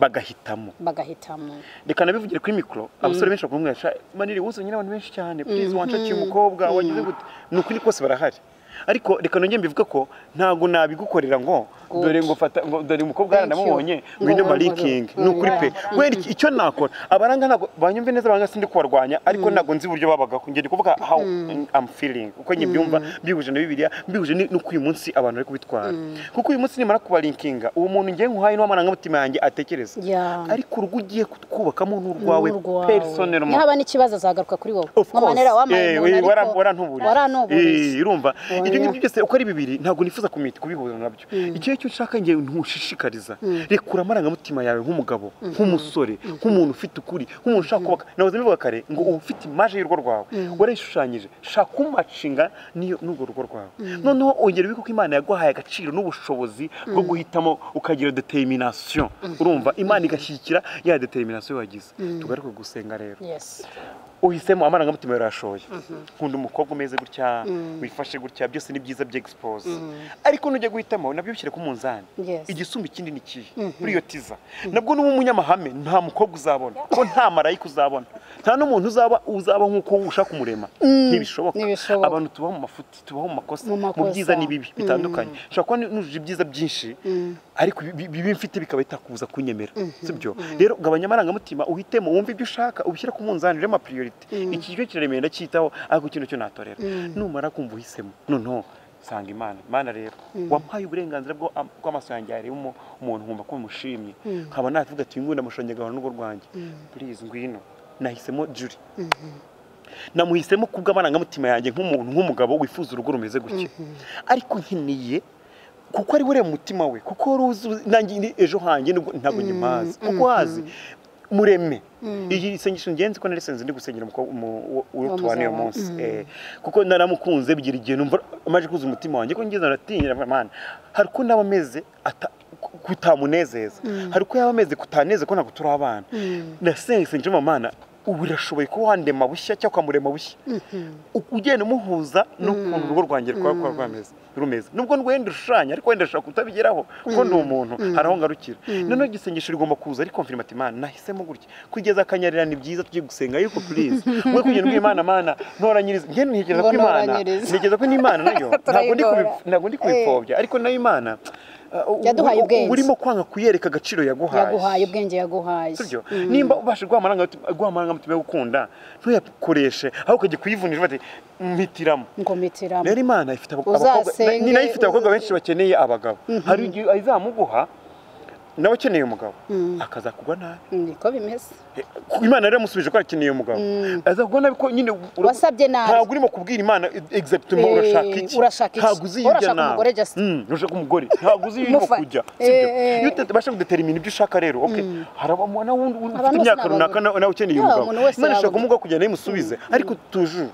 bagahitamo bagahitamo reka nabivugire kuri mikoro abasore benshi bakumwica maniri wuzanye n'abantu benshi cyane purize wancakiye umukobwa wagize gute ni ukuri kose barahari ariko reka nongere mbivuga ko ntabwo nabigukorera ngo dore ngo fata ngo dore umukobwa yaranamubonye ngwino marikingi ni ukuri pe wenda icyo nakora abaranga ntabwo banyumve neza baranga sindi kubarwanya ariko ntabwo nzi uburyo babagaho ngende kuvuga how am feeling uko njye mbyumva mbihuje na bibiliya mbihuje n'uko uyu munsi abantu bari kubitwara kuko uyu munsi nimara kubarinkinga uwo muntu ngiye nkuhaye niwo amarangamutima yanjye atekereza ariko urwo ugiye kubakamo n'urwawe personally yaba n'ikibazo azagaruka kuri wowe mu manera wamaye umuntu ariko warantuburiye urumva ibyo ngibyo byose uko ari bibiri ntabwo nifuza kubihuza nabyo icyo cyo ushaka njye ntushishikariza rekura amarangamutima yawe nk'umugabo nk'umusore nk'umuntu ufite ukuri nk'umuntu ushaka kubaka nawe mbivuga kare ngo uba ufite imaje y'urugo rwawe warayishushanyije shaka umacinga n'urwo rugo rwawe noneho ongera ubiko ko imana yaguhaye agaciro n'ubushobozi bwo guhitamo ukagira determination urumva imana igashyigikira ya determination wagize tugaruke gusenga rero uhisemo amarangamutima yarashoye nkunda umukobwa umeze gutya wifashe gutya byose ni byiza bya egisiporoze ariko nujya guhitamo nabyo bishyire ku munzani igisumba ikindi ni kihe muri iyo tiza nabwo n'uba umunyamahame nta mukobwa uzabona kuko nta marayika uzabona nta n'umuntu uzaba uzaba nk'uko ushaka kumurema ntibishoboka abantu tubaho mu mafuti tubaho mu makosa mu byiza n'ibibi bitandukanye ushobora kuba nujuje ibyiza byinshi ariko bibi mfite bikaba bitakubuza kunyemera sibyo rero gabanya amarangamutima uhitemo wumve ibyo ushaka ubishyire ku munzani rero amapiriyori iki cyo kiremeye ndacyitaho ariko kino cyo natorera numara kumva uhisemo noneho sanga imana imana rero wampaye uburenganzira bw'amaso yanjye harimo umuntu nkumva ko mushimye nkaba navuga ati ngunda amushonge agahora n'urugo rwanjye purize ngwino nahisemo juri namuhisemo ku bw'amarangamutima yanjye nk'umuntu nk'umugabo wifuza urugo rumeze gutya ariko nkeneye kuko ari we mutima we kuko nanjye ejo hanjye ntabwo nyimazi kuko hazi mureme iyi sengesho ngenzi ko nari senze ndi gusengera uwo tubana uyu munsi kuko naramukunze bigira igihe numva amaje kuza umutima wanjye ko ngeze aratinyira amana hari uko naba ameze kutamunezeza hari uko yaba ameze kutaneze ko ntabwo turi abana nasenze njemo amana ubu birashoboye kuba wandema bushya cyangwa ukamurema bushya ugenda umuhuza n'ukuntu urugo rwanjye rwaba rwameze rumeze nubwo wenda ushushanya ariko wenda ushobora kutabigeraho kuko ni umuntu hari aho ngarukira noneho igisengesho rigomba kuza ariko mfite imana nahisemo gutya kugeza akanyarira ni byiza tujye gusenga ariko turize mwe kugenda ubwo imana mana ntoranyiriza ngende ntekereza ko imana ntekereza ko n'imana nayo ntabwo ndi kubipfobya ariko nayo imana yaduhaye ubwenge urimo kwanga kuyereka agaciro yaguhaye yaguhaye ubwenge yaguhaye sibyo nimba ubasha guha amarangamutima yo gukunda ntuyakoreshe aho ukajya kuyivunira ufate mpitiramo ngo mpitiramo rero imana ifite abakobwa ni nayo ifite abakobwa benshi bakeneye abagabo hari igihe izamuguha nawe ukeneye umugabo akazakugwa nabi niko bimeze imana rero yamusubije ko akeneye umugabo azakugwa nabi ko nyine wasabye nabi ntabwo urimo kubwira imana egizagituma urashaka iki urashaka ntabwo uzi hirya nawe urashaka umugore ntabwo uzi hirya kujya iyo utabasha kudetermina ibyo ushaka rero harabamo n'undi ufite imyaka runaka nawe ukeneye umugabo imana ishaka kumuga kugira ngo imusubize ariko tujuru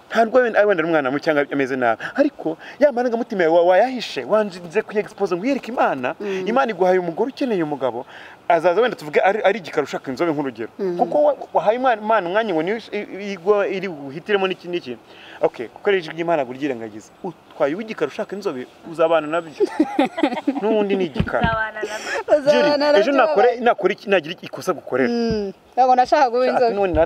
ntabwo wenda umwana mubi cyangwa ameze nabi ariko ya marangamutima yawe wayahishe wanjye ku egisipoze ngo uyereke imana imana iguhaye umugore ukeneye umugabo azaza wenda tuvuge ari igikara ushaka inzobe nk'urugero kuko wahaye imana umwanya ngo iri buhitiremo n'iki n'iki kuko ari ijwi ry'imana ngo uryirengagize utwaye uw'igikara ushaka inzobe uzabana nabyo n'undi ni igikara ejo nakora nagira ikosa gukorera ntabwo nashaka guha inzobe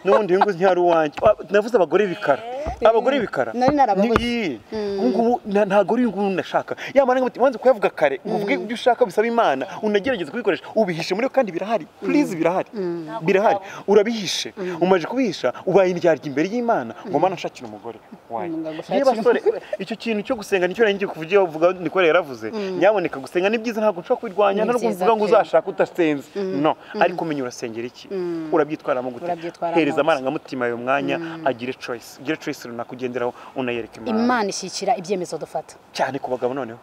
n'ubundi uyu nguyu ntihari uwanjye navuze abagore bikara abagore bikara nari narababuze Ni- ubungubu nta- ntabwo uri umuntu nashaka yamara ngo wanze kuyavuga kare uvuge ibyo ushaka bisaba imana unagerageze kubikoresha ubihishe muri kandi birahari purize birahari birahari urabihishe umaze kubihisha ubaye indyarya imbere y'imana ngo mana nshakire umugore wayo Ngo agushakire yewe basore icyo kintu cyo gusenga nicyo nari ngiye kuvugira uvuga nikore yaravuze nyamuneka gusenga ni byiza ntabwo nshobora kubirwanya nta Ni no byiza kuvuga ngo pe. uzashaka udasenze no ariko menya urasengera iki urabyitwaramo gute Urabyitwaramo hereza gute. amarangamutima ayo mwanya agire choice ugire choice runaka ugenderaho unayereka imana imana ishyikira ibyemezo dufata cyane ku bagabo noneho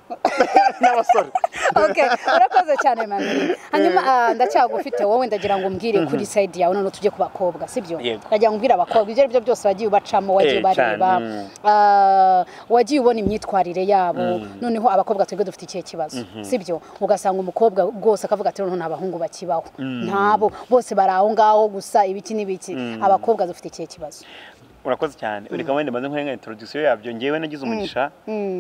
n'abasore okay urakoze cyane manini hanyuma ah, ndacyagufite wowe ndagira ngo umbwire kuri side yawe none tujye ku bakobwa sibyo Yego. ndagira ngo umbwire abakobwa ibyo ari byo byose wagiye ubacamo wagiye Eh, cyane, ubareba mm. ah, wagiye ubona imyitwarire yabo noneho abakobwa twebwe dufite ikihe kibazo sibyo ugasanga umukobwa rwose akavuga ati noneho nta bahungu bakibaho ntabo bose bari aho ngaho gusa ibiki n'ibiki abakobwa dufite ikihe kibazo urakoze cyane reka wenda maze nkore nka introduction yabyo ngewe nagize umugisha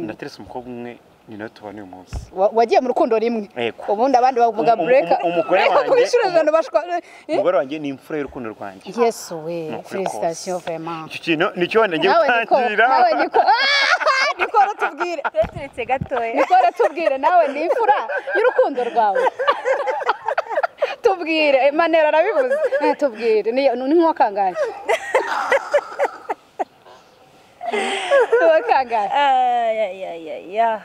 ndaterese umukobwa umwe ni nawe tubona uyu munsi Wa- wagiye mu rukundo rimwe Yego. ubundi abandi bavuga Um- um- bureka um- umugore wanjye- kuri inshuro ijana bashwa Eh? umugore wanjye ni imfura y'urukundo rwanjye Yes, we. Ni ukuri kose. Félicitations, vraiment. icyo kintu nicyo wenda ngiye Nawe Niko, gutangira nawe Niko, Ah! Niko ratubwire. turetse gatoya Niko ratubwire, nawe ni imfura y'urukundo rwawe. Tubwire, Eh, Manera arabivuze. Eh, Tubwire, ni ni nk'uwa kangahe? Uwa kangahe? ayayayaya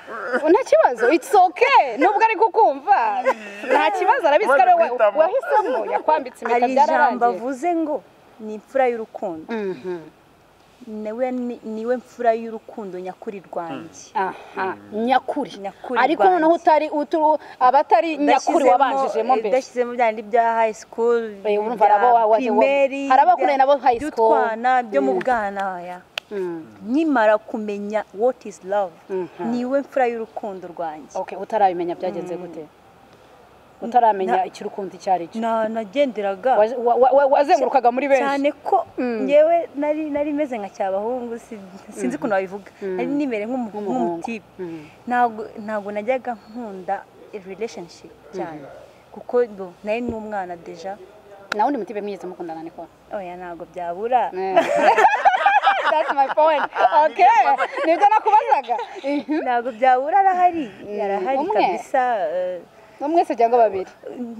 Nta kibazo, it's okay. Nubwo ari kukumva. Nta kibazo arabizi ko ari wowe Maze guhitamo. wahisemo, yakwambitse impeta hari ijambo byararangiye. avuze ngo ni imfura y'urukundo Mhm. niwe ni- niwe mfura y'urukundo nyakuri rwanjye aha nyakuri Nyakuri ariko rwanjye. noneho utari uturu- abatari nyakuri Udashyizemo- wabanjijemo mbere udashyizemo bya ndi bya high school Eh, urumva hari abo wa- wa- primary, hari abakoranye nabo high ibya- school. by'utwana byo mu bwana ya Mm, nkimara kumenya what is love Mhm. niwe mfura y'urukundo rwanjye okay utarabimenya byagenze gute utaramenya Na- icy'urukundo icyo ari cyo Na- nagenderaga Wa- wa- wa- wa- wazengurukaga muri benshi cyane ko Mm. ngewe nari nari meze nka cyabahungu si- sinzi ukuntu wabivuga nari nimere nk'umu- Nk'umuhungu. nk'umutipe Mm. ntabwo ntabwo najyaga nkunda relationship cyane kuko bo nari n'umwana deja nawe undi mutibe mwiza mukundana niko oya ntabwo byabura Eh. that's my point okay nibyo nakubazaga Mhm. ntabwo byabura arahari yarahari umwe. kabisa eh, no mwese cyangwa babiri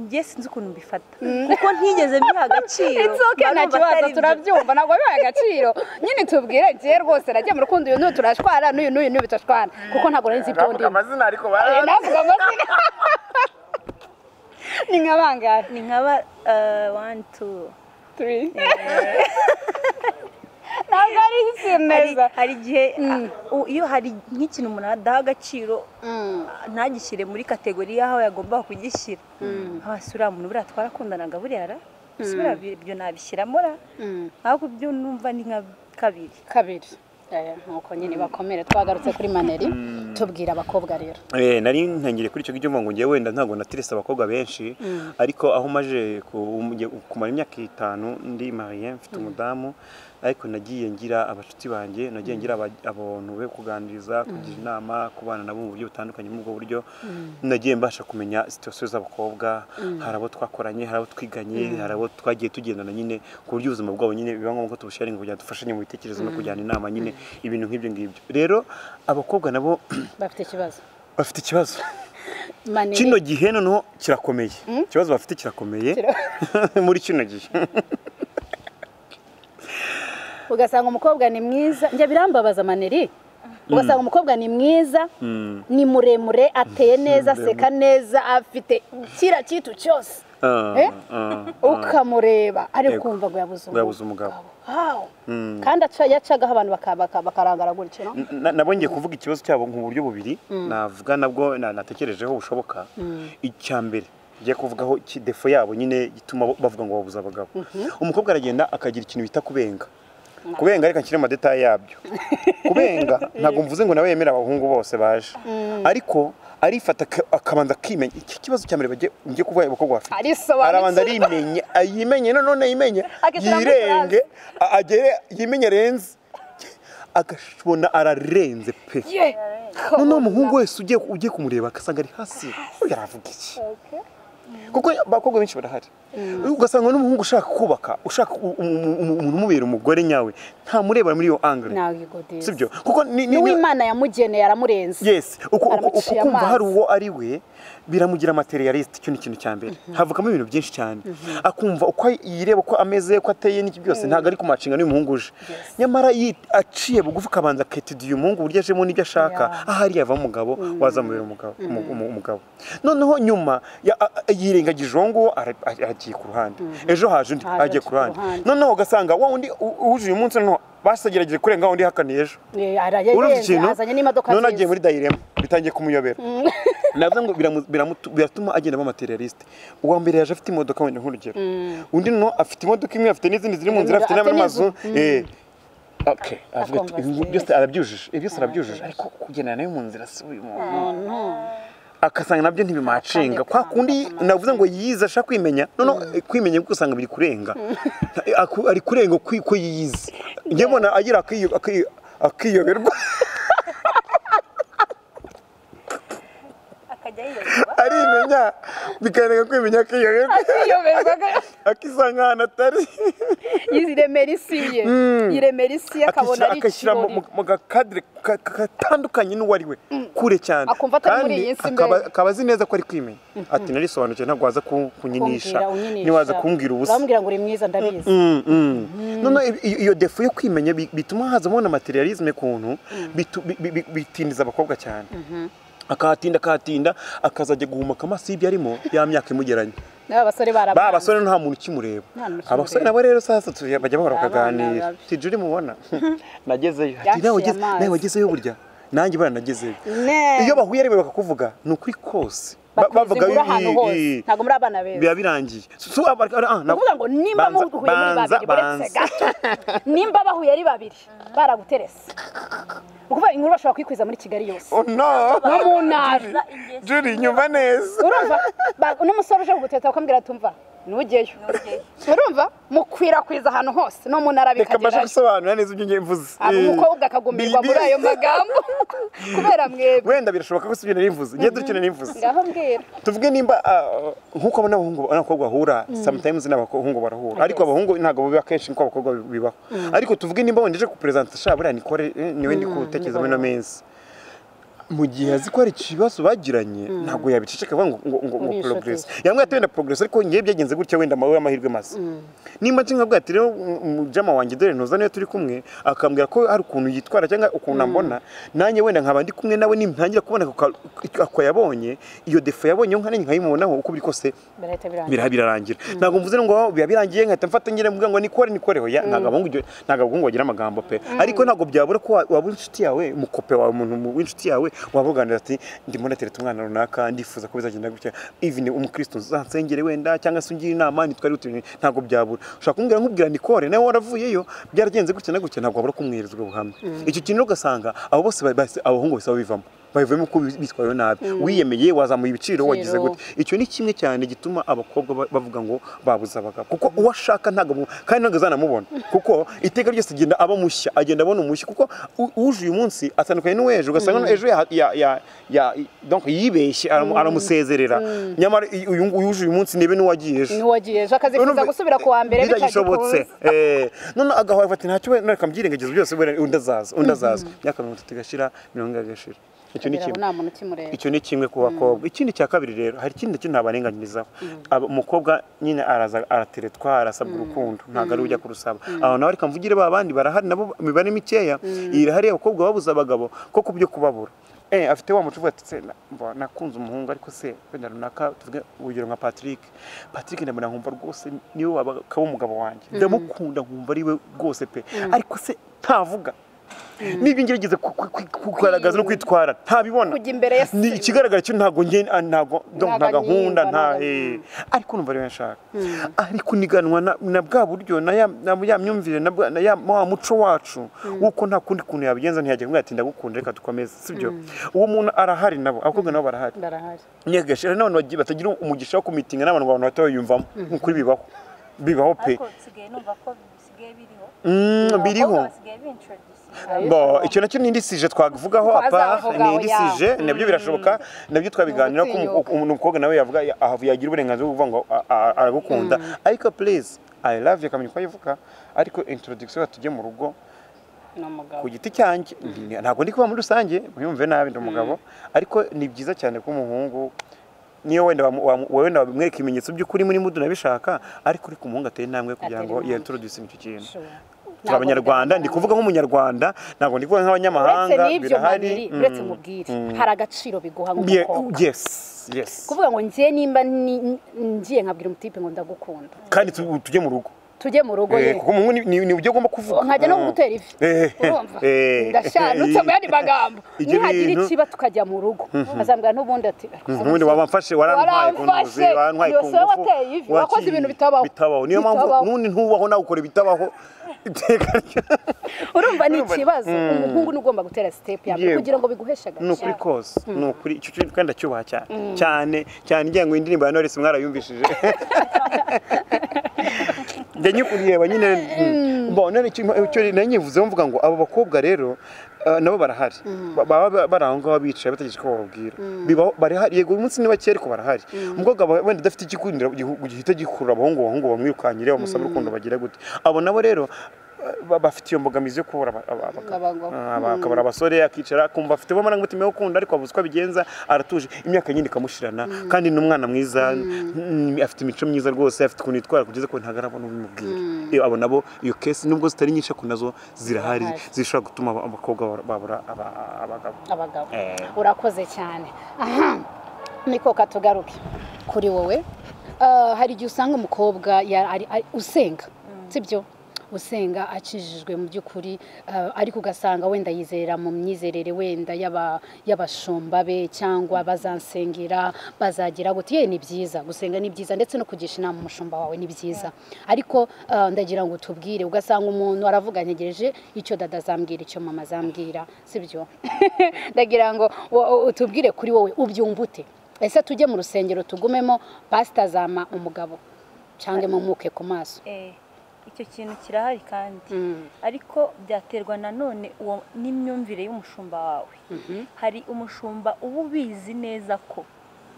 njye sinzi ukuntu mbifata kuko ntigeze mbiha agaciro It's okay, nta Barumva kibazo atari byo. turabyumva ntabwo bibaye agaciro nyine tubwire njye rwose nagiye mu rukundo uyu n'uyu turashwana n'uyu n'uyu n'uyu bitashwana kuko ntabwo nari nzi ibyo Navuga ndimo amazina ariko Eh, ba- navuga amazina ni nka bangahe ni nkaba eh, one two turi ntabwo ari isi hari, neza hari igihe u- iyo hari nk'ikintu umuntu adaha agaciro Mm. ntagishyire muri kategori y'aho yagomba kugishyira hasi uriya muntu buriya twarakundanaga buriya ra ese buriya bi- ibyo nabishyiramo ra Mm. ahubwo ibyo numva ni nka kabiri kabiri Eh, nuko nyine bakomere twagarutse kuri maneri tubwira abakobwa rero Eh, nari ntangiriye kuri icyo ngicyo ngo njye wenda ntabwo natirese abakobwa benshi ariko aho maje ku- umujye- kumara imyaka itanu ndi mariye mfite umudamu ariko nagiye ngira abashuti banjye nagiye ngira aba- abantu be kuganiriza kugira inama kubana nabo mu buryo butandukanye muri ubwo buryo nagiye mbasha kumenya situsiyo z'abakobwa hari abo twakoranye hari abo twiganye hari abo twagiye tugendana nyine ku buryo ubuzima bwabo nyine biba ngombwa ko tubusharinga kugira ngo dufashanye mu bitekerezo no kujyana inama nyine ibintu nk'ibyo ngibyo rero abakobwa nabo bafite ikibazo bafite ikibazo maneri kino gihe noneho kirakomeye ikibazo bafite kirakomeye muri kino gihe ugasanga umukobwa ni mwiza njya birambabaza maneri ugasanga umukobwa ni mwiza ni muremure ateye neza aseka neza afite kiriya kintu cyose Ah, Eh? ah, ukamureba ariko Yego. ukumva ngo yabuze Yabuze umugabo. Wow. kandi aca- yacagaho abantu baka- baka- bakarangara gutyo no? Na- nabo ngiye kuvuga ikibazo cyabo mu buryo bubiri navuga nabwo na- natekerejeho bushoboka icya mbere ngiye kuvugaho iki- defo yabo nyine gituma bo- bavuga ngo babuze abagabo umukobwa aragenda akagira ikintu bita kubenga kubenga reka nshyire amadetaye yabyo kubenga ntabwo mvuze ngo nawe yemera abahungu bose baje ariko arifata aka- akabanza akimenya iki kibazo cya mbere bagiye- ngiye kuvuga abakobwa bafite Arisobanutse. arabanza arimenya ayimenye none yimenye Agashyiramo yirenge a- agere yimenye arenze agashobona ararenze pe Ye! noneho umuhungu wese ugiye ugiye kumureba agasanga ari hasi uyu aravuga iki kuko abakobwa benshi barahari ugasanga n'umuhungu ushaka kubaka ushaka umuntu umubera umugore nyawe ntamurebera muri iyo angire sibyo kuko n'uwimana yamugeneye aramurenze yesi ukumva hari uwo ari we biramugira materialiste icyo ni ikintu cya mbere havukamo ibintu byinshi cyane akumva uko yireba uko ameze uko ateye n'iki byose ntabwo ari ku mashinga y'umuhungu uje nyamara aciye bugufi ukabanza aketidiye umuhungu uburyo ajemo n'ibyo ashaka ahari yava umugabo wazamubera umugabo noneho nyuma yirengagije uwo nguwo aragiye ku ruhande ejo haje undi agiye ku ruhande noneho ugasanga wa undi uje uyu munsi noneho basagerageje kurenga undi hakaniye ejo urumva ikintu none agiye muri dayirema bitangiye kumuyobera navuze ngo biratuma agenda aba materialiste uwa mbere yaje afite imodoka wenda nk'urugero undi no afite imodoka imwe afite n'izindi ziri mu nzira afite n'amazu avuga byose arabyujije byose arabyujije ariko kugendana nayo mu nzira si uyu muntu akasanga nabyo ntibimacinga kwa kundi navuze ngo yize ashaka kwimenya noneho kwimenya kuko usanga biri kurenga ari kurenga ko yize njye mbona agira akiyoberwa arimenya bikarenga kwimenya akiyoberwa akisanga ahantu atari yiremera isi ye yiremera isi ye akabona ari agashyira mu gakadire katandukanye n'uwo ari we kure cyane akumva atari muri iyi si mbere akaba azi neza ko ari kwimenya ati narisobanukiwe ntabwo waza kunyinisha ntiwaza kumbwira ubusa bamubwira ngo uri mwiza ndabizi noneho iyo defu yo kwimenya bituma hazamo na materialisme kuntu bitindiza abakobwa cyane akahatinda akahatinda akazajya guhumaka amaso y'ibyo arimo ya myaka imugeranye ba basore nta muntu ukimureba abasore nabo rero sasa bajya bahora bakaganira tije uri mubona nagezeyo nawe wagezeyo burya nanjye bara nagezeyo iyo bahuye rero bakakuvuga ni ukuri kose bavuga ntabwo muri abana beza biba birangiye bavuga ngo nimba muhuye muri babiri buretse ga nimba bahuye ari babiri baraguterese ukuvuga inkuru bashobora kuyikwiza muri kigali yose no mu ntara juri nyuma neza urumva n'umusore uje kuguteta bakambwira tumva ntugeyo urumva mukwirakwiza ahantu hose no mu ntara bikagerayo reka gusobanura neza ibyo ngiye mvuze umukobwa akagumirwa muri ayo magambo kubera mwebwe wenda birashoboka ko si ibyo nari mvuze ngiye dukina nari mvuze ngaho mbwira tuvuge nimba nk'uko abona abahungu n'abakobwa bahura sometimes n'abahungu barahura ariko abahungu ntabwo biba kenshi nk'uko abakobwa bibaho ariko tuvuge nimba wenda uje kuperezanta sha buriya nikore niwe ndi kuwutekereza muri ino minsi mu gihe azi ko hari ikibazo bagiranye ntabwo yabiceceka avuga ngo ngo ngo porogiresi yamwe ati wenda porogiresi ariko ngewe byagenze gutya wenda amawe amahirwe masa nimba nshinga bwa ati rero mujama wanjye dore ntuza niyo turi kumwe akambwira ko hari ukuntu yitwara cyangwa ukuntu ambona nanjye wenda nkaba ndi kumwe nawe nitangira kubona ako yabonye iyo defo yabonye nkanjye nkayimubonaho uko biri kose birarangira ntabwo mvuze ngo biba birangiye nkahita mfata ngira mvuga ngo nikore nikore hoya ntabwo abahungu bagira amagambo pe ariko ntabwo byabura ko waba inshuti yawe umukope wawe umuntu w'inshuti yawe wavuganira ati ndimo ndatereta umwana runaka ndifuza ko bizagenda gutya even umukristo uzansengere wenda cyangwa se ungire inama ntitwari utuye ntabwo byabura ushobora kumbwira nkubwira Nicole nawe waravuyeyo byaragenze gutya na gutya ntabwo wabura kumwereza ubwo buhamya icyo kintu ukasanga abo bose abahungu bose babivamo babivamo ko bitwayeho nabi wiyemeye wazamuye ibiciro wagize gute icyo ni kimwe cyane gituma abakobwa bavuga ngo babuze abagabo kuko uwo ashaka ntabwo kandi ntabwo azanamubona kuko iteka ryose agenda aba mushya agenda abona umushya kuko uje uyu munsi atandukanye n'uw'ejo ugasanga ejo yibeshye aramusezerera nyamara uje uyu munsi niba n'uwagiye ejo n'uwagiye ejo akazifuza gusubira ku wa mbere bitagishobotse noneho agahora ati ntacyo wenda reka mbyirengagiza byose undi azaza undi azaza imyaka mirongo itatu igashira mirongo ine igashira icyo ni kimwe ku bakobwa ikindi cya kabiri rero hari ikindi kintu ntabarenganyirizaho umukobwa nyine arateretwa arasabwa urukundo ntabwo ari ujya kurusaba aho nawe reka mvugire ba bandi barahari nabo imibare mikeya irahari abakobwa babuze abagabo ko ku byo kubabura afite wa mucuvu ati se nakunze umuhungu ariko se wenda runaka tuvuge urugero nka patrick patrick ndabona nkumva rwose niwe waba umugabo wanjye ndamukunda nkumva ari we rwose pe ariko se ntavuga n'ibyo ngiye bigeze kugaragaza no kwitwara ntabibona ni ikigaragara cyo ntabwo nge ntabwo nkunda nta ariko numva rero nshaka ariko uniganwa na bwa buryo na ya myumvire na ya wa muco wacu w'uko nta kundi kuntu yabigenza ntiyajya kumwe ati ndagukunda reka dukomeze sibyo uwo muntu arahari nabo abakobwa nabo barahari nyegashira n'abantu batagira umugisha wo kumitinga n'abantu abantu bato bayumvamo nk'ukuri bibaho bibaho pe bisigaye biriho biriho abakobwa basigaye bintroducinga bo icyo nacyo n'indisije twavugaho apa Twazavugaho, n'indisije nabyo birashoboka nabyo twabiganira ko Ugutinyuka. umu- umuntu mukobwa nawe yavuga ya- aha- yagira uburenganzira bwo kuvuga ngo a- a- aragukunda ariko please I love you akamenya uko ayivuga ariko introduction tujye mu rugo ni umugabo ku giti cyanjye ndi- ntabwo ndi kuba muri rusange muyumve nabi ndi umugabo ariko ni byiza cyane ko umuhungu niyo wenda wamu- wamu- wenda wamwereka ibimenyetso by'ukuri muri mudu nabishaka ariko uri ku muhungu ateye intambwe kugira ngo yintroduce icyo kintu turi abanyarwanda ndi kuvuga nk'umunyarwanda ntabwo ndi kuvuga uretse nk'abanyamahanga n'ibyo babiri mm, uretse mubwire mm. hari agaciro biguha Ye- nk'umukobwa yes yes kuvuga ngo njye nimba ni- ngiye nkabwira umutipe ngo ndagukunda kandi tu- tujye mu rugo tujye mu rugo Eh, ye kuko umuhungu ni- ni ni uburyo agomba kuvuga nkajya no Mm. kugutera ivi Eh, urumva eh, ndashanutse mu yandi magambo Ibyo nihagira bintu- ikiba tukajya mu rugo azambwira n'ubundi ati ubundi wabamfashe warantwaye ku ntuzi Waramfashe, warantwaye ku yose ngufu wateye ivi, wakoze ibintu bitabaho. bitabaho niyo mpamvu Bitabaho. n'undi ntubaho nawe ukora ibitabaho iteka ryo urumva ni ikibazo umuhungu ni ugomba gutera sitepu ya mbere Yego. kugira ngo biguheshe ni ukuri agaciro kose ni ukuri icyo kintu kandi ndacyubaha cyane cyane cyane ngira ngo indirimbo ya Knowless mwarayumvishije njya nyikureba nyine bo none icyo icyo nari nyivuzeho mvuga ngo abo bakobwa rero eh, nabo barahari Ba- baba bari aho ngaho bicaye bategereje ko bababwira Bibaho- barahari yego uyu munsi ni bake ariko barahari umukobwa aba wenda udafite igikundiro gihu- gihita gikurura abahungu abahungu bamwirukanyire bamusaba urukundo bagira gute abo nabo rero eh, ba- bafite iyo mbogamizi yo kubura aba- aba- abagabo Abagabo. aba- akabura abasore akicara akumva afite amarangamutima yo gukunda ariko abuze uko abigenza aratuje imyaka nyine ikamushirana kandi ni umwana mwiza mm, afite imico myiza rwose afite ukuntu yitwara kugeza ko ntabwo arabona ubimubwira Iyo abo nabo iyo kesi nubwo zitari nyinshi ariko nazo zirahari zishobora gutuma aba- abakobwa ba- babura aba- abagabo abagabo Eh. urakoze cyane aha niko katugaruke kuri wowe Ah, hari igihe usanga umukobwa ya- ari- ari- usenga sibyo usenga akijijwe mu by'ukuri ah, ariko ugasanga wenda yizera mu myizerere wenda y'aba- y'abashumba be cyangwa bazansengera bazagira gute ye ni byiza gusenga ni byiza ndetse no kugisha inama umushumba wawe ni byiza ariko ah, ndagira ngo tubwire ugasanga umuntu aravuga ntegereje icyo dada azambwira icyo mama azambwira sibyo ndagira ngo wo- wo- utubwire kuri wowe ubyumva ute ese tujye mu rusengero tugumemo pasita azama umugabo cyangwa imumuke ku maso Eh, icyo kintu kirahari kandi ariko byaterwa nanone uwo n'imyumvire y'umushumba wawe hari umushumba uba ubizi neza ko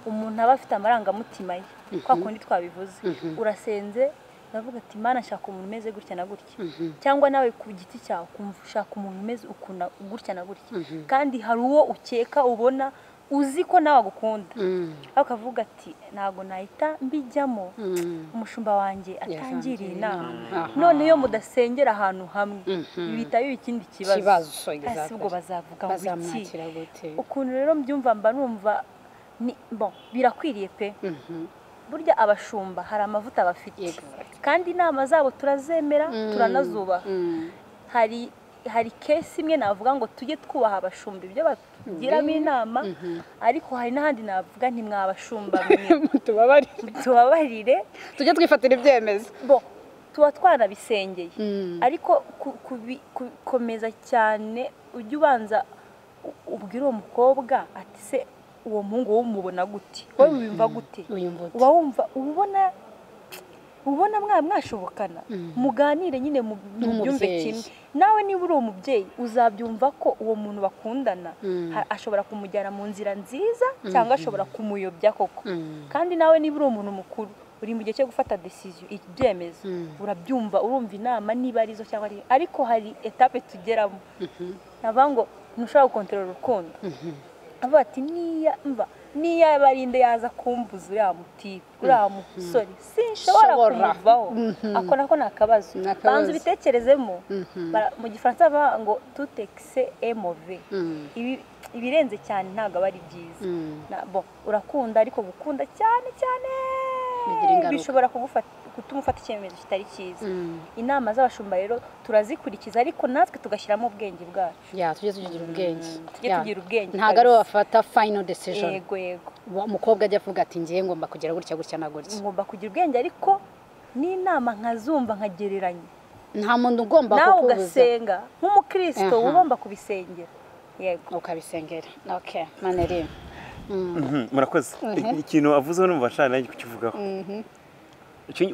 umuntu aba afite amarangamutima ye kwa kundi twabivuze urasenze uravuga ati mana nshaka umuntu umeze gutya na gutya cyangwa nawe ku giti cyawe ukumva ushaka umuntu umeze ukuna gutya na gutya kandi hari uwo ukeka ubona uzi ko nawe agukunda ariko akavuga ati ntabwo nahita mbijyamo umushumba wanjye atangiriye inama none iyo mudasengera ahantu hamwe bihita biba ikindi kibazo Kibazo, Ese ubwo exactly. bazavuga ngo iki bazamwakira gute ukuntu rero mbyumva mba numva ni bon birakwiriye pe burya abashumba hari amavuta bafite Exactly. kandi inama zabo turazemera turanazubaha hari hari kesi imwe navuga ngo tujye twubaha abashumba ibyo batugiramo inama ariko hari n'ahandi navuga ntimwabashumba mwe tubabarire tubabarire tujye twifatira ibyemezo bo tuba twarabisengeye ariko ku- kubi- kubikomeza cyane ujya ubanza u- ubwire uwo mukobwa ati se uwo muhungu wowe umubona gute wowe wumva gute Wiyumva ute? uba wumva uba ubona ubona mwa mwashobokana muganire nyine mu byumve Nk'umubyeyi. kimwe nawe niba uri uwo mubyeyi uzabyumva ko uwo muntu bakundana ha- ashobora kumujyana mu nzira nziza cyangwa ashobora kumuyobya koko kandi nawe niba uri umuntu mukuru uri mu gihe cyo gufata decision ibyemezo urabyumva urumva inama niba ari zo cyangwa ari ariko hari etape tugeramo navuga ngo ntushobora gukontorora urukundo avuga ati niya mva niya barinde yaza kumbuza uriya mutipe uriya musore sinshobora Shobora. kumuvaho ako nako ni akabazo Ni akabazo. banza ubitekerezemo bara- mu gifaransa bavuga ngo tutekise emove Ibi- ibirenze cyane ntabwo aba ari byiza Na- bon, urakunda ariko gukunda cyane cyane Bigira ingaruka. bishobora kugufata- gutuma ufata icyemezo kitari cyiza inama z'abashumba rero turazikurikiza ariko natwe tugashyiramo ubwenge bwacu ya tujye tugira ubwenge Tujye Ya. tugira ubwenge ntabwo ari kabisa. wowe bafata fayino desijoni yego yego umukobwa ajya avuga ati ngiye ngomba kugira gutya gutya na gutya ngomba kugira ubwenge ariko n'inama nkazumva nkagereranya nta muntu ugomba nawe kukubuza ugasenga nk'umukristo Aha. uba ugomba kubisengera yego ukabisengera oke maneri Mhm, murakoze ikintu avuzeho numva nshaka nanjye kukivugaho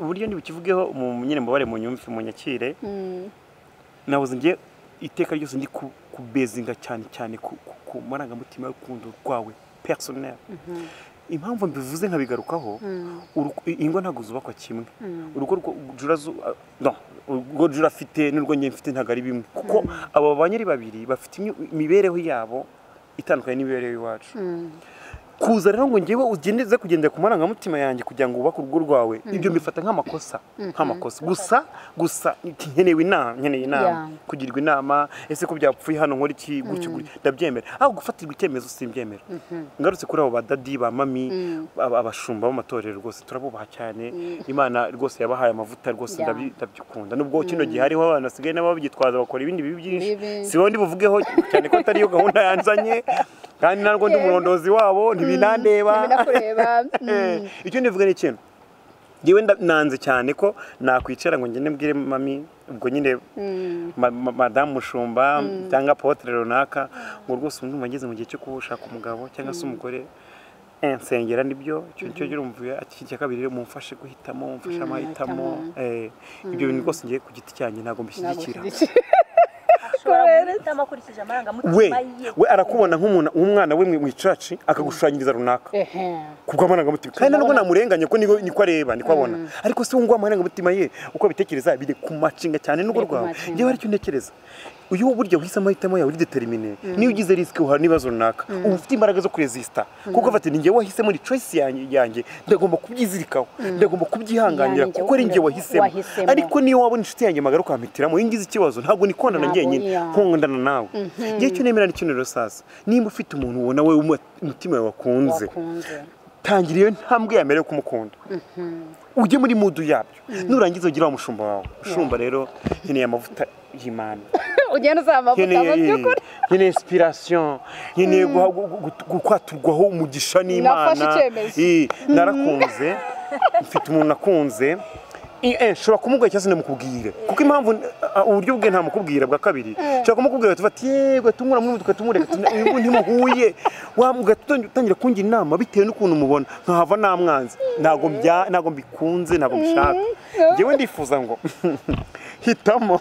uburyo ntibukivugeho mu nyine mubare mu nyumvi mu nyakire nabuze ngiye iteka ryose ndi kubezinga cyane cyane ku marangamutima y'urukundo rwawe perisoneri impamvu mbivuze nkabigarukaho ingo ntabwo zubakwa kimwe urugo urwo jura afite n'urwo njye mfite ntabwo ari bimwe kuko abo ba nyiri babiri bafite imibereho yabo itandukanye n'imibereho y'iwacu kuza rero ngo ngewe ugendeze kugendera ku marangamutima yanjye kugira ngo wubake urugo rwawe ibyo mbifata nk'amakosa nk'amakosa gusa gusa nkeneye inama nkeneye inama kugirwa inama ese ko byapfuye hano nkora iki gutyo ndabyemera aho gufatirwa icyemezo simbyemera ngarutse kuri abo badadi ba mami abashumba b'amatorero rwose turabubaha cyane imana rwose yabahaye amavuta rwose ndabyikunda nubwo kino gihe hariho abantu basigaye nabo bagitwaza bakora ibindi bibi byinshi siho ndi buvugeho cyane ko atariyo gahunda yanzanye kandi narwo ndi umurondozi wabo ntibinandeba icyo ndivuga ni ikintu ngewe nanze cyane ko nakwicara ngo ngende mbwire mami ubwo nyine madamu mushumba cyangwa potere runaka ngo rwose umwuma ageze mu gihe cyo kuwushaka umugabo cyangwa se umugore nsengera nibyo cyo urumva cya kabiri mumfashe guhitamo mumfashe amahitamo ibyo bintu rwose ngiye ku giti cyanjye ntabwo mbishyigikira we we arakubona nk'umuntu umwana we mu icaci akagushushanyiriza runaka ku bw'amarangamutima kandi nubwo namurenganye ko niko areba niko abona ariko se wumva amarangamutima ye uko abitekereza biri ku macinga cyane n'urugo rwawe ngewe aricyo ntekereza uyu buryo uhisemo amahitamo yawe uri determine niyo ugize risike uhana n'ibibazo runaka uba ufite imbaraga zo kuresisita kuko ufata ningewe wahisemo ni choice yanjye ndagomba kubyizirikaho ndagomba kubyihanganira kuko ari njye wahisemo ariko niyo wabona inshuti yanjye magara ukahampitiramo iyo ngize ikibazo ntabwo ni konana njyenyine nkundana nawe ngewe icyo nemera ni kino rero sasa nimba ufite umuntu ubona we umutima wawe wakunze tangira iyo ntambwe ya mbere yo kumukunda ujye muri mudu yabyo nurangiza ugire wa mushumba wawe mushumba rero nkeneye amavuta y'imana ugenda uzaba amavuta mu by'ukuri nkeneye inspiration nkeneye gukwaturwaho umugisha n'imana narakunze mfite umuntu nakunze nshobora kumubwira cyangwa se namukubwire kuko impamvu uburyo bwe ntamukubwira bwa kabiri nshobora kumukubwira tufata yego tumura muri tukatumureka ubu ntimuhuye ugatangira kungira inama bitewe n'ukuntu umubona nkahava namwanzi ntabwo mbikunze ntabwo mbishaka ngewe ndifuza ngo hitamo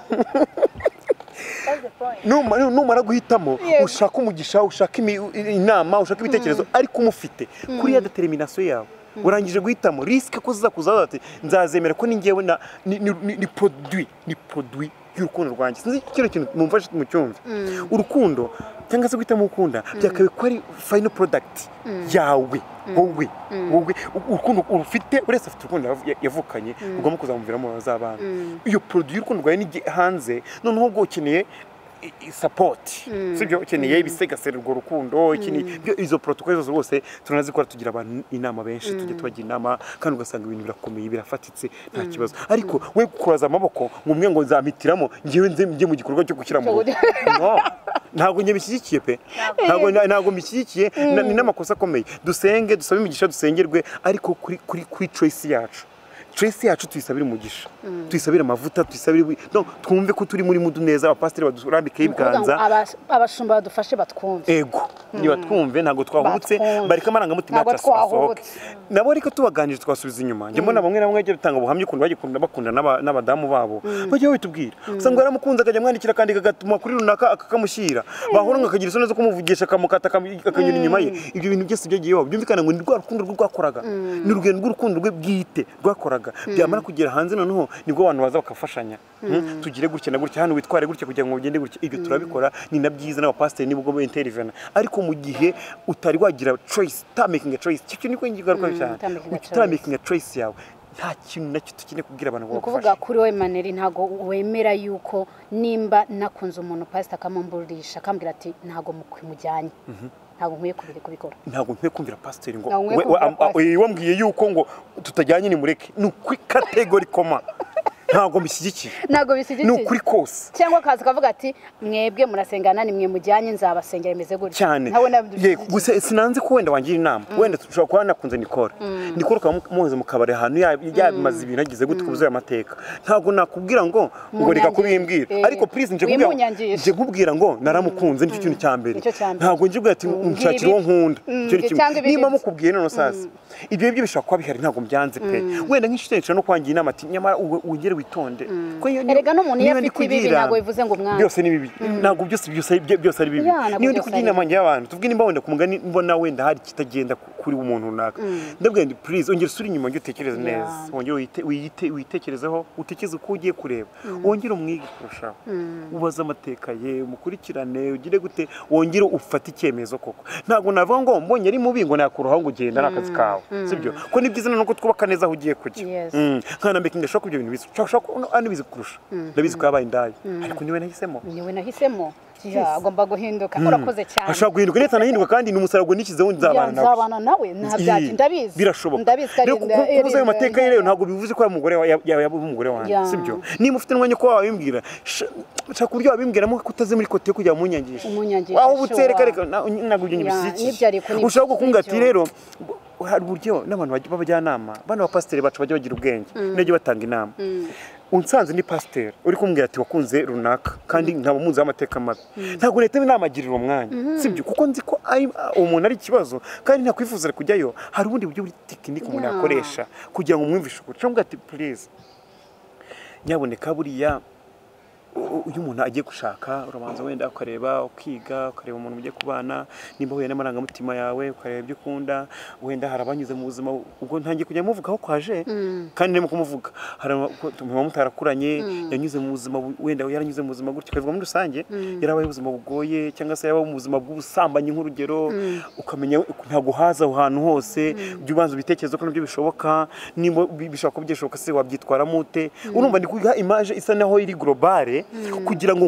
numara guhitamo ushaka umugisha ushaka inama ushaka ibitekerezo ariko umufite kuri ya determination yawe urangije guhitamo risike ko zizakuzaho ati nzazemera ko n'ingewe ni produwi ni produwi y'urukundo rwanjye sinzi kino kintu mumfashe mu cyumvi urukundo cyangwa se guhitamo ukunda byakabaye ko ari fayino porodagiti yawe wowe wowe urukundo urufite buri wese afite urukundo yavukanye ugomba kuzamuviramo abazabana iyo produwi y'urukundo rwawe ni hanze noneho ubwo ukeneye sapoti sibyo ukeneye ibisigasira urwo rukundo izo porotokole zose rwose turanazikora tugira abantu inama benshi tujya tubagira inama kandi ugasanga ibintu birakomeye birafatitse nta kibazo ariko we kuraza amaboko ngo umwe ngo nzamitiramo ngewe njye mu gikorwa cyo gushyira mu rugo ntabwo njye bishyigikiye pe ntabwo mbishyigikiye ni n'amakosa akomeye dusenge dusabe imigisha dusengerwe ariko kuri choice yacu stress yacu tuyisabira umugisha tuyisabira amavuta tuyisabira twumve ko turi muri mudu neza abapasiteri badurambikeho ibiganza abashumba badufashe batwumve ego niba twumve ntabwo twahubutse bareka amarangamutima yacu asohoke nabo ariko tubaganije twasubiza inyuma njye mbona bamwe na bamwe bajya batanga ubuhamya ukuntu bagikunda bakundana n'abadamu babo bajya babitubwira usanga yaramukunze akajya amwandikira kandi kagatuma kuri runaka akamushyira bahura ngo akagira isoni zo kumuvugisha akamukata akanyura inyuma ye ibyo bintu byose byagiye baba byumvikana ngo ni rwa rukundo rwe rwakoraga ni urugendo rw'urukundo rwe bwite rwakoraga byamara kugera hanze noneho nibwo abantu baza bakafashanya tugire gutya na gutya hano witware gutya kugira ngo ugende gutya ibyo turabikora ni na byiza n'abapasiteri nibwo bo interivena ariko mu gihe utari wagira choice utamakinga choice cyo niko ngigaruka cyane utamakinga choice yawe nta kintu nacyo tukeneye kubwira abantu bagufasha ukuvuga kuri we maneri ntago wemera yuko nimba nakunze umuntu pasita akamumburisha akambwira ati ntago mukimujyanye ntabwo nkwiye kubikora ntabwo nkwiye kumvira pasiteri ngo wambwiye yuko ngo tutajyanye ni mureke ni ukuri kategori koma ntabwo bishyigikiye ntabwo bishyigikiye ni ukuri kose cyangwa akaza akavuga ati mwebwe murasengana ni mwe mujyanye nzabasengera bimeze gutya cyane ntabwo nabyo yego gusa sinanzi ko wenda wangira inama wenda dushobora kuba nakunze nikora nikora ukaba muhoze mu kabari ahantu ya- yabimaze ibintu agize gutya ubuzuye amateka ntabwo nakubwira ngo ngo reka Munyangire. kubimbwira Eh, ariko purize nje kubwira wimunyangisha. nje kubwira ngo naramukunze nicyo kintu cya mbere Nicyo cya mbere. ntabwo nje kubwira ati Mbwira nshakira uwo ibi- nkunda Mm, Icyo ni kimwe. cyangwa ibindi niba bye. mukubwiye none sasa ibyo ngibyo bishobora kuba bihari ntabwo mbyanze pe wenda nk'inshuti yacu no kwangira inama ati nyamara uwe- wongere witonde Kuko iyo- erega n'umuntu iyo niba ndi afite ibibi kugira- ntabwo bivuze ngo umwana byose ni bibi ntabwo byose byose ari- byose ari bibi Ya, ntabwo niyo ndi byose kugira ari inama njye y'abantu tuvuge nimba wenda ku mugani mbona wenda hari ikitagenda ku- kuri umuntu runaka ndabwira ndi purize ongera usure inyuma wongere utekereze Ya. neza wongere uyite- uyite- uyitekerezeho utekereze uko ugiye kureba wongere umwige kurushaho ubaze amateka ye umukurikirane ugire gute wongere ufate icyemezo koko ntabwo navuga ngo mbonye ari mubi ngo nakuraho ngo ugenda ni akazi kawe sibyo ko ni byiza nuko twubaka neza aho ugiye kujya Yes. Mm. nkana mbeka ndashaka ibyo bintu bizi ushobora kuba anabizi kurusha ndabizi ko yabaye indaya ariko niwe nahisemo niwe nahisemo Ya, agomba guhinduka urakoze cyane ashobora guhinduka ndetse anahinduka kandi ni umusaruro nishyizeho nzabana Ya, nawe nzabana nawe nta byaki Ii, ndabizi birashoboka ndabizi ko ari- rero kuko- eh, kubuza eh, ayo mateka ye rero ntabwo bivuze ko yaba umugore wa- yaba yaba umugore wanjye Ya. sibyo niba ufite umwanya ko wabimbwira sh- shaka uburyo wabimbwiramo ko utaze muri kote yo kujya munyangisha Umunyangisha, waba ubutse sure. reka reka na- ntabwo ibyo Ya, ntibishyigikiye nibyo ariko ni- ushobora kumbwira ati sibyo. rero ngo- hari uburyo n'abantu bajya- b'abajyanama bana ba pasiteri bacu bajya bagira ubwenge n'abajya batanga inama unsanze ni pasiteri uri kumbwira ati wakunze runaka kandi nkaba muzi amateka mabi ntabwo leta inamagirira uwo mwanya sibyo kuko nzi ko ari- uwo muntu ari ikibazo kandi ntakwifuza kujyayo hari ubundi buryo buri tekinike umuntu Ya. yakoresha kugira ngo umwumvishe ukuri cyangwa ati purize nyaboneka buriya u- iyo umuntu agiye gushaka urabanza wenda ukareba ukiga ukareba umuntu mugiye kubana nimba uhuye n'amarangamutima yawe ukareba ibyo ukunda wenda hari abanyuze mu buzima ubwo ntangiye kujya muvuga aho kwaje kandi ndimo kumuvuga hari aba- ko- muba mutarakuranye yanyuze mu buzima bu- wenda yaranyuze mu buzima gutya ukavuga muri rusange yarabaye ubuzima bugoye cyangwa se yarabaye ubuzima bw'ubusambanyi nk'urugero ukamenya ntabwo haza aho hantu hose jya ubanza ubitekerezo ko nabyo bishoboka nimba bi- bishobora kuba byashoboka se wabyitwaramo ute urumva ndi kuguha imaje isa naho iri globale kugira ngo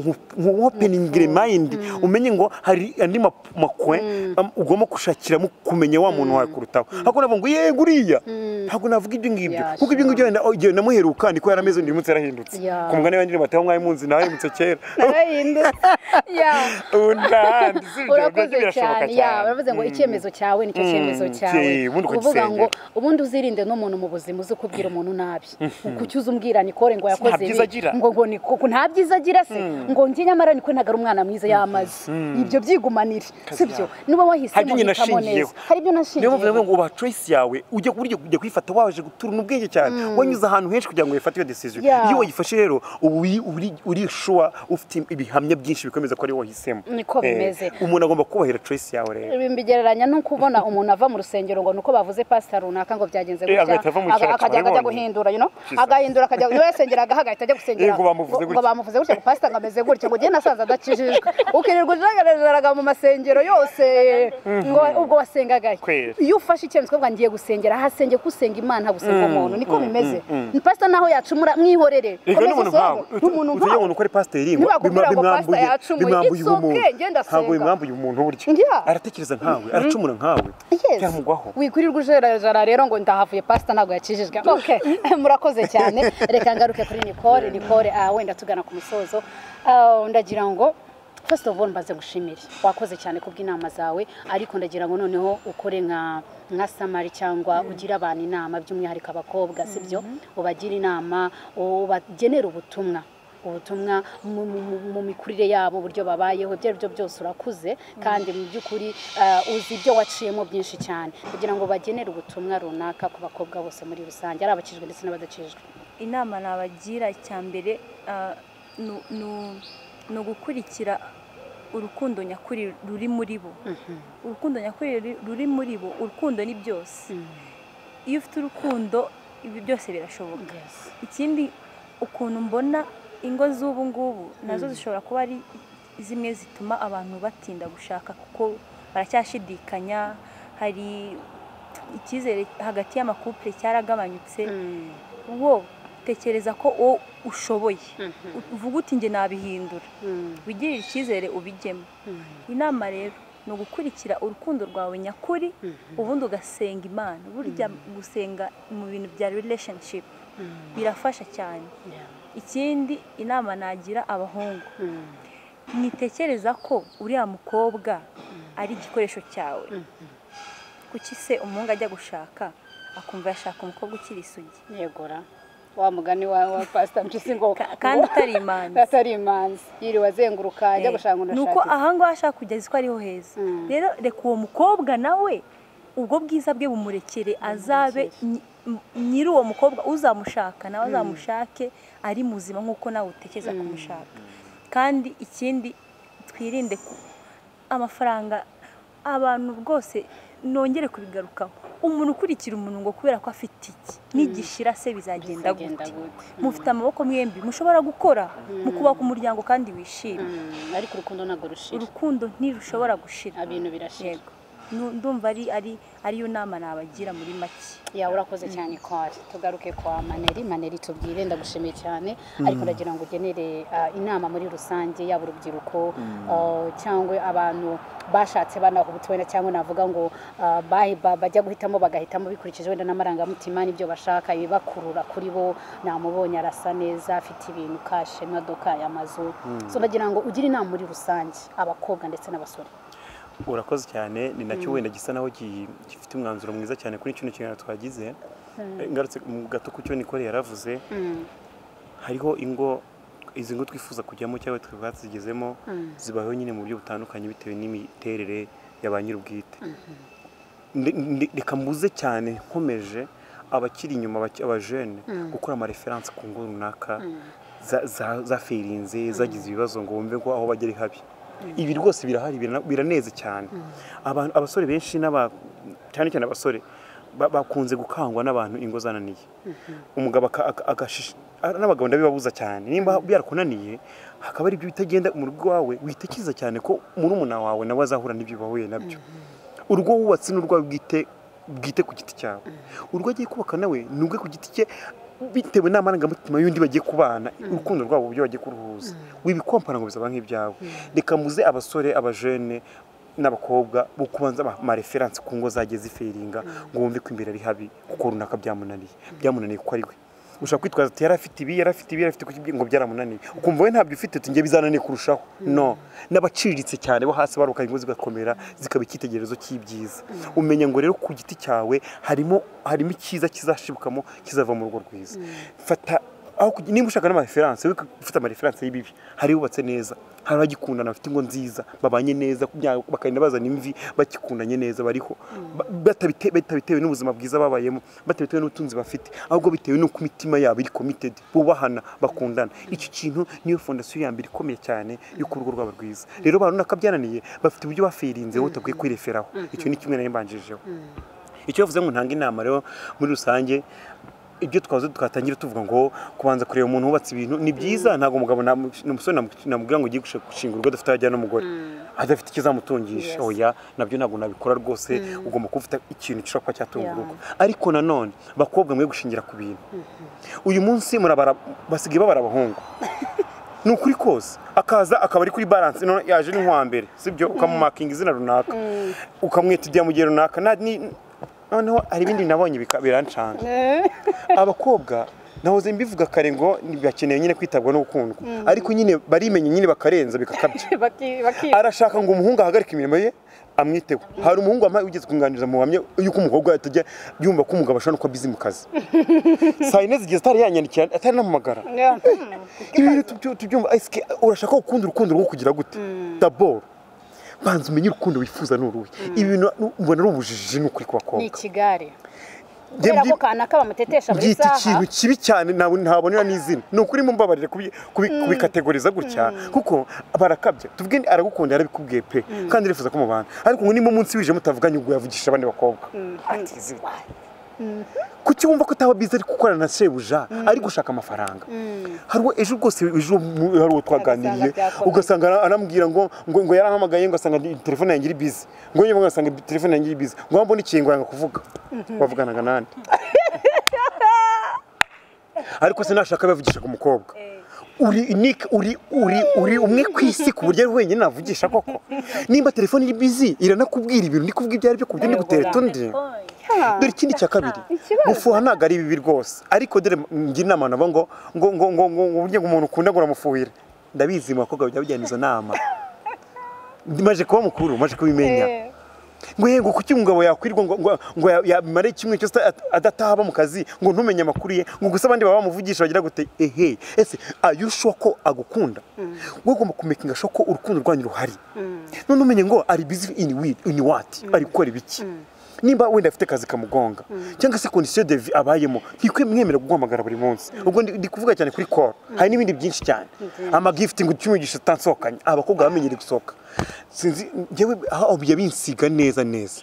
nkuwopeningire mayindi umenye ngo hari andi ma- makwe am- ugomba gushakiramo kumenya wa muntu wawe kurutaho ntabwo navuga ngo yego uriya ntabwo navuga ibyo ngibyo Ya, kuko ibyo ngibyo wenda oh, igihe namuheruka niko yarameze undi munsi yarahindutse Ya. ku mugani w'andi bataho mwari munzi nawe mutse kera Narahindutse. Ya. ubu ntahandi sibyo urakoze nabyo birashoboka cyane ya baravuze ngo icyemezo cyawe nicyo Mm, cyemezo cyawe ki, ubundi uvuga ngo ukagisengera. ubundi uzirinde n'umuntu mu buzima uzi kubwira umuntu nabi kuki uzi umbwira nikore ngo yakoze byiza agira. ngo ngo ni koko nta byiza agira se ngo njye nyamara niko ntabwo ari umwana mwiza yamaze ibyo byigumanire sibyo nuba Hari wahisemo ibyo nyina hitamo neza ashingiyeho. hari ibyo niyo mpamvu nashingiyeho navuga ngo ubaha choice yawe ujye burya ujya kuyifata waje guturana ubwenge cyane wanyuze ahantu henshi kugira ngo wifate iyo decision Yeah. iyo wayifashe rero uba uri- uri- uri shuwa ufite ibihamya byinshi bikomeza ko ari wowe wahisemo Niko Eh, bimeze. umuntu agomba kubahira choice yawe rero ibi mbigereranya no kubona umuntu ava mu rusengero ngo nuko bavuze pasita runaka ngo byagenze Eh, agahita ava mu Aga- cyaro akajya akajya cyabibonye. guhindura you know? Jesus. agahindura akajya niwe yasengeragaho agahita ajya gusengera Eh, ngo bamuvuze ngo- ngo gutya. bamuvuze gutya ngo pasita ngo ameze gutya ngo njye nasaza adakijijwe ukirirwa ujagaraga mu masengero yose ngo ubwo wasengagahe Kweli. iyo ufashe icyemezo ukavuga ngiye gusengera ahasenge kusenga imana gusenga umuntu niko bimeze pasita naho yacumura mwihorere Ega Komeza n'umuntu usenge. nkawe Ni umuntu utuye nkawe umuntu uko ari pasiteri ngo Ntibakubwira bima- ngo pastor bimwambuye yacumuye. bimwambuye It's ubumuntu okay, njye ndasenga. ntabwo bimwambuye umuntu burya Yeah. aratekereza nkawe aracumura nkawe Yes. byamugwaho wikurirwa ujerajara rero ngo ndahavuye pasita ntabwo yakijijwe okay murakoze cyane reka ngaruke kuri nicole nicole ah, wenda tugana ku musozo Ah, ndagira ngo first of all mbaze gushimire wakoze cyane kubw'inama zawe ariko ndagira ngo noneho ukore nka nka samari cyangwa ugire abantu inama by'umwihariko abakobwa sibyo ubagire inama ubagenera ubutumwa ubutumwa mu- mu- mu- mu mikurire yabo uburyo babayeho ibyo ari byo byose urakuze kandi mu by'ukuri eh, uzi ibyo waciyemo byinshi cyane kugira ngo bagenere ubutumwa runaka ku bakobwa bose muri rusange ari abakijijwe ndetse n'abadakijijwe inama nabagira icya mbere ah, ni- ni- ni ugukurikira urukundo nyakuri ruri muri bo urukundo nyakuri ruri- ruri muri bo urukundo ni byose iyo ufite urukundo ibi byose birashoboka ikindi ukuntu mbona ingo z'ubu ngubu nazo zishobora kuba ari zimwe zituma abantu batinda gushaka kuko baracyashidikanya hari icyizere hagati y'amakupure cyaragabanyutse wo tekereza ko wowe ushoboye uvuga uti njye nabihindura wigirire icyizere ubijyemo inama rero ni ugukurikira urukundo rwawe nyakuri ubundi ugasenga imana burya gusenga mu bintu bya relationship birafasha cyane ikindi inama nagira abahungu mwitekereza ko uriya mukobwa ari igikoresho cyawe kuki se umuhungu ajya gushaka akumva yashaka umukobwa ukiri isugi yegura wa mugani wa pasita mpyisi ngo kandi utari imanzi atari imanzi yiriwe azenguruka ajya gushaka umuntu ni uko ahangaha ashaka kugeza uko ariho heza rero reka uwo mukobwa nawe ubwo bwiza bwe bumurekere azabe nyiri uwo mukobwa uzamushaka nawe azamushake ari muzima nk'uko nawe utekereza kumushaka kandi ikindi twirinde ko amafaranga abantu bwose nongere kubigarukaho umuntu ukurikira umuntu ngo kubera ko afite iki nigishira se bizagenda gute mufite amaboko mwembi mushobora gukora mu kubaka umuryango kandi wishimye ariko urukundo ntabwo rushira urukundo ntirushobora gushira ibintu birashira ndumva ari ariyo nama nabagira muri make yawe urakoze cyane kwari tugaruke kwa maneri maneri tubwire ndagushimiye cyane ariko ndagira ngo ugenere inama muri rusange yaba urubyiruko cyangwa abantu bashatse banahubutse wenda cyangwa navuga ngo bajya guhitamo bagahitamo bikurikije wenda n'amarangamutima n'ibyo bashaka ibibakurura kuri bo namubonye arasa neza afite ibintu kashe imodoka amazu ndagira ngo ugire inama muri rusange abakobwa ndetse n'abasore urakoze cyane ni nacyo wenda gisa naho gifite umwanzuro mwiza cyane kuri kino kiganiro twagize ngarutse mu gato ku cyo nikore yaravuze hariho ingo izi ngo twifuza kujyamo cyangwa twebwe zigezemo zibaho nyine mu buryo butandukanye bitewe n'imiterere ya ba nyir'ubwite reka mbuze cyane nkomeje abakiri inyuma abajene gukora amareferanse ku ngo runaka zafirinze zagize ibibazo ngo wumve ko aho bagera habi ibi rwose birahari biraneze cyane abantu abasore benshi cyane cyane abasore bakunze gukangwa n'abantu ingo zananiye umugabo n'abagabo ndabibabuza cyane nimba byarakunaniye hakaba ari ibyo bitagenda mu rugo iwawe witekereza cyane ko murumuna wawe nawe azahura n'ibyo bahuye nabyo urugo wubatse n'urwawe bwite ku giti cyawe urugo agiye kubaka nawe ni urwe ku giti cye bitewe n'amarangamutima y'undi bagiye kubana urukundo rwabo uburyo bagiye kuruhuza wibikompana ngo bizaba nk'ibyawe reka muze abasore abajene n'abakobba bo kubanza amareferanse ku ngo zagiye ziferinga ngo wumve ko imbere ari habi kuko runaka byamunaniye byamunaniye kuko ari we ushobora kwitwaza ati yari afite ibi yari afite ibi yari afite kuki ngo byaramunaniye ukumva we ntabyo ufite tugiye bizananiye kurushaho no n'abaciriritse cyane bo hasi baruka ingo zigakomera zikaba icyitegererezo cy'ibyiza umenya ngo rero ku giti cyawe harimo harimo icyiza kizashibukamo kizava mu rugo rwiza fata niba ushaka n'amareferanse we ufite amareferanse y'ibibi hari yubatse neza hari abagikundana bafite ingo nziza babanye neza bakagenda bazana imvi bakikundanye neza bariho batabitewe n'ubuzima bwiza babayemo batabitewe n'ubutunzi bafite ahubwo bitewe n'uko imitima yabo iri komitedi bubahana bakundana icyo kintu niyo fondasiyo ya mbere ikomeye cyane y'uko urugo rwaba rwiza rero abantu nakabyananiye bafite uburyo bafirinzeho utagakwiye kwireferaho icyo ni kimwe nayo mbanjijeho icyo bavuze ngo ntange inama rero muri rusange ibyo twavuze twatangira tuvuga ngo kubanza kureba umuntu wubatse ibintu ni byiza ntabwo umugabo n'umusore namubwira ngo ugiye gushinga urugo adafite ajyana n'umugore adafite ikizamutungisha oya nabyo ntabwo nabikora rwose ugomba kuba ufite ikintu gishobora kuba cyatunga urugo ariko nanone bakobwa mwe gushingira ku bintu uyu munsi basigaye babara abahungu ni ukuri kose akaza akaba ari kuri baranse yaje n'inkwambere sibyo ukamumakinga izina runaka ukamwita igihe mu gihe runaka noneho hari ibindi nabonye birancanga abakobwa nahoze mbivuga kare ngo bakeneye nyine kwitabwa n'ugukundwa ariko nyine barimenya nyine bakarenza bikakabya arashaka ngo umuhungu ahagarike imirimo ye amwiteho hari umuhungu wambaye ugeze kunganiriza mu buhamya yuko umukobwa atajya yumva ko umugabo ashobora no kuba bizi mu kazi saa yine zigeze atari yanyandikira atari namuhamagara ibintu tubyumva urashaka gukunda urukundo rwo kugira gute daboro banza umenye urukundo wifuza n'uruhe ibintu mbona ari ubujiji ni ukuri ku bakobwa ni ikigare kubera ko kanaka bamutetesha buri saha ikintu kibi cyane ntabonera n'izina ni ukuri mumbabarire kubikategoriza gutya kuko barakabya tuvuge aragukunda yarabikubwiye pe kandi arifuza ko mubana ariko ngo niba umunsi wije mutavuganye ubwo yavugisha abandi bakobwa kuki wumva ko ataba biza ari gukorana na shebuja ari gushaka amafaranga hari uwo ejo rwose ejo hari uwo twaganiriye ugasanga anambwira ngo ngo yarahamagaye ngo asanga telefone yanjye iri bizi ngo nyine ngasanga telefone yanjye iri bizi ngo mbone ikintu ngo kuvuga wavuganaga n'andi ariko se nashaka bavugisha ku mukobwa uri nike uri uri uri umwe ku isi ku buryo ari wenyine navugisha koko nimba telefone iri bizi iranakubwira ibintu ndi kuvuga ibyo ari byo ku buryo ndi gutera utundi dore ikindi cya kabiri mufuha ntabwo ari bibi rwose ariko dore ngira inama nabo ngo ngo ngo ngo ngo ngo burya ngo umuntu ukunda ngo uramufuhira ndabizi mu bakobwa bijya bijyana izo nama maje kuba mukuru maje kubimenya ngo yego kuki umugabo yakwirwa ngo ngo- ngo ya- yamare kimwe cyose ata- adataba mu kazi ngo ntumenye amakuru ye ngo gusa abandi baba bamuvugisha bagira gute ehe ese ayushuwa ko agukunda wowe ugomba kumekinga shuwa ko urukundo rwanyu ruhari none umenye ngo ari busy in with in what ari gukora ibiki nimba wenda afite akazi kamugonga cyangwa se condition de vie abayemo ntikwe mwemera kuguhamagara buri munsi ubwo ndi ndi kuvuga cyane kuri call hari n'ibindi byinshi cyane ama gifting cy'umugisha utansohokanye abakobwa bamenyereye gusohoka sinzi njyewe aho binsiga neza neza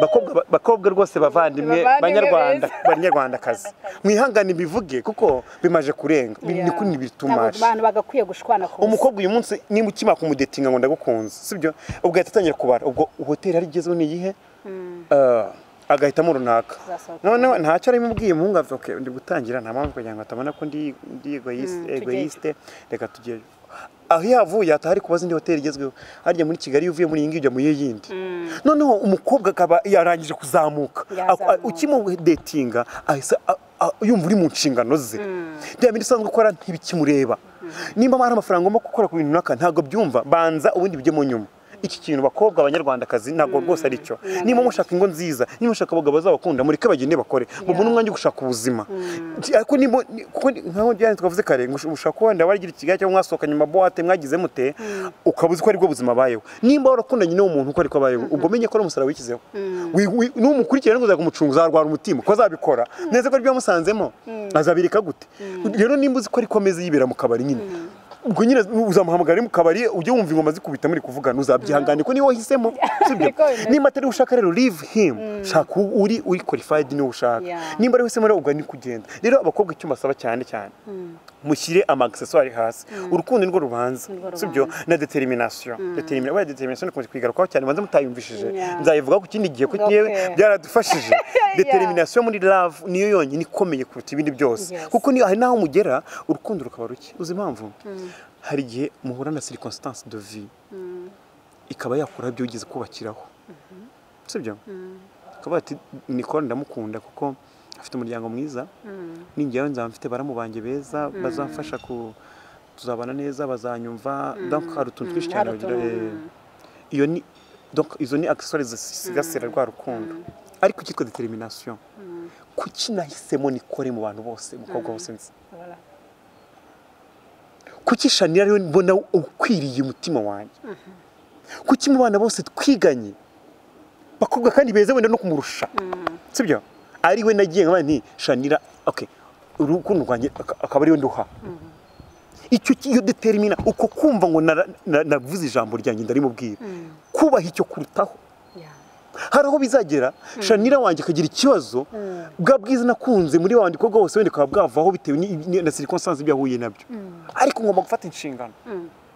bakobwa ba- bakobwa rwose bavandimwe Bavandimwe banyarwanda banyarwandakazi mwihangane mbivuge kuko bimaje kurenga Ni- ni kuri Ntabwo bitumaje abantu bagakwiye gushwana ku umukobwa uyu munsi niba ukimara kumudetinga ngo ndagukunze sibyo ubwo ahita atangira kubara ubwo hoteli ari igezweho ni iyihe Ah, agahitamo runaka Zasohoka. noneho ntacyo ari mubwiye umuhungu avuga okay, ndi gutangira nta mpamvu kugira ngo atabona ko ndi ndi egoyiste tujyeyo. egoyiste reka tugeyo aho yavuye atari kubaza indi hoteli igezweho harya muri kigali iyo uvuye muri iyi ngiyi ujya mu yindi noneho umukobwa akaba yarangije kuzamuka Yazamuka. Ak- ukimudetinga ahise a- a- yumva uri mu nshingano ze bya bindi usanzwe ukora ntibikimureba nimba hari amafaranga ugomba gukora ku bintu runaka ntabwo byumva banza ubundi bijye mu nyuma iki kintu bakobwa abanyarwandakazi ntabwo rwose ari cyo niba mushaka ingo nziza niba mushaka abagabo bazabakunda mureke bagende bakore mubone umwanya wo gushaka ubuzima ariko niba ni- kuko ni- nkaho byari twavuze kare ngo ush- ushaka kuba wenda wagira ikigali cyangwa mwasohokanye mu mabuwate mwagize mute ukaba uzi ko aribwo buzima bayeho nimba warakundanye n'uwo muntu uko ariko abayeho ubwo umenye ko ari umusaraba wishyizeho Wi- wi- n'umukurikirana ngo uzakumucunga uzarwara umutima ko azabikora neza ko aribyo yamusanzemo azabireka gute rero nimba uzi ko ariko ameze yibera mu kabari nyine ubwo nyine uzamuhamagara ari mu kabari ujye wumva ingoma zikubita muri kuvugana uzabyihangane ko niwe wahisemo sibyo Niko bimeze. nimba atari we ushaka rero live him shaka uwo uri uri qualified niwe ushaka Yeah. nimba ari we uhisemo rero ubwo ni kugenda rero abakobwa icyo mbasaba cyane cyane mushyire amagiseswari hasi urukundo nirwo rubanza Nirwo sibyo na determination determination wenda determination ikunze kwigarukaho cyane banza mutayumvishije Yeah. nzayivugaho ku kindi gihe kuko Okay. yewe byaradufashije determination muri love niyo yonyine ikomeye kuruta ibindi byose Yes. kuko ni- hari n'aho mugera urukundo rukaba ruke uzi impamvu hari igihe muhura na circonstance de vie ikaba yakuraho ibyo wigeze kubakiraho sibyo akaba ati nikora ndamukunda kuko afite umuryango mwiza ninjyewe nzaba mfite baramubanje beza bazamfasha ku tuzabana neza bazanyumva donc hari utuntu twinshi cyane hari bagira utuntu, eh, iyo ni donc izo ni accessoires zisigasira rwa rukundo ariko cyitwa determination kuki nahisemo nikore mu bantu bose umukobwa wose nzi Voilà. kuki shanira ariwe mbona ukwiriye umutima wanjye kuki mu bana bose twiganye bakobwa kandi beza wenda no kumurusha sibyo ari we nagiye nkaba nti shanira okay urukundo rwanjye aka- akaba ariwe nduha icyo ki- iyo determina uko kumva ngo nara- na- navuze ijambo ryanjye ndarimubwira kubaha icyo kurutaho Yeah. hari aho bizagera shanira wanjye akagira ikibazo bwa bwiza nakunze muri wa wandiko bwose wenda bukaba bwavaho bitewe ni- ni- na circonstance ibyo ahuye nabyo ariko ngomba gufata inshingano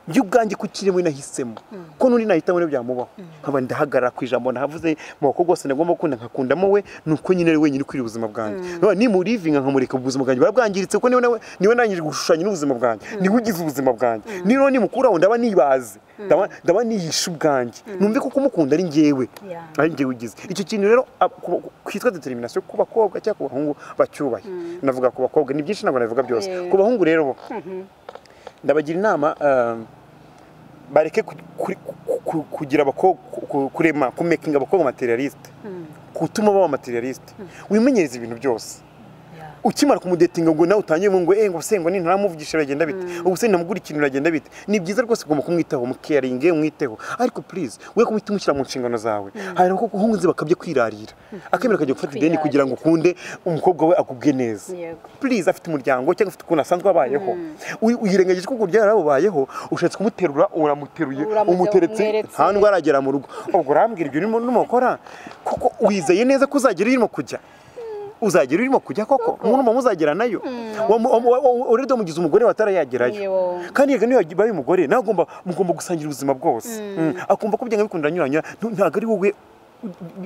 njye ubwanjye ku kirimo nahisemo ko n'undi nahitamo ibyo byamubaho nkaba ndahagarara ku ijambo nahavuze mu bakobwa bose nagomba gukunda nkakundamo we nuko nyine ari wenyine ukwiriye ubuzima bwanjye None nimurivinga nkamureka ubuzima bwanjye buba bwangiritse kuko niwe nawe niwe nangije gushushanya n'ubuzima bwanjye niwe ugize ubuzima bwanjye niba nimukuraho ndaba nibaze ndaba- ndaba nihishe ubwanjye numve ko kumukunda ari njyewe Yeah. ari njye ugize icyo kintu rero ab- ku- ku- kitwa determination ku bakobwa cyangwa ku bahungu bacyubahe navuga ku bakobwa ni byinshi ntabwo nabivuga byose Eh. ku bahungu rero bo ndabagira inama um, bareke ku- kuri- ku- ku- kugira abakobwa ku- ku- kurema kumekinga abakobwa materialiste gutuma baba materialiste wimenyereza ibintu byose Yeah. ukimara kumudetinga ngo nawe utangiye ngo ngo eh ngo se ngo ni ntamuvugisha biragenda bite ubu se ntamugura ikintu biragenda bite ni byiza rwose ugomba kumwitaho mukeyaringe umwiteho ariko please we kumwita umushyira mu nshingano zawe hari abakobwa nzi bakabye kwirarira akemera akajya gufata ideni Kwirarira. kugira ngo ukunde umukobwa we agubwe neza Yego. please afite umuryango cyangwa afite ukuntu asanzwe abayeho Wi- wirengagije ko uburyo yarabubayeho ushatse kumuterura uramuteruye Uramutse umuteretse umweretse. nta ndwara agera mu rugo ubwo urambwira ibyo urimo urimo gukora kuko wizeye neza ko uzagera iyo urimo kujya uzagera iyo urimo kujya koko umuntu mama uzagera nayo urede mugize umugore watarayagerayo Yewe. kandi yega niyo baye umugore nawe agomba mugomba gusangira ubuzima bwose Mm. akumva ko byanga bikunda anyuranya ntu- ntabwo ari wowe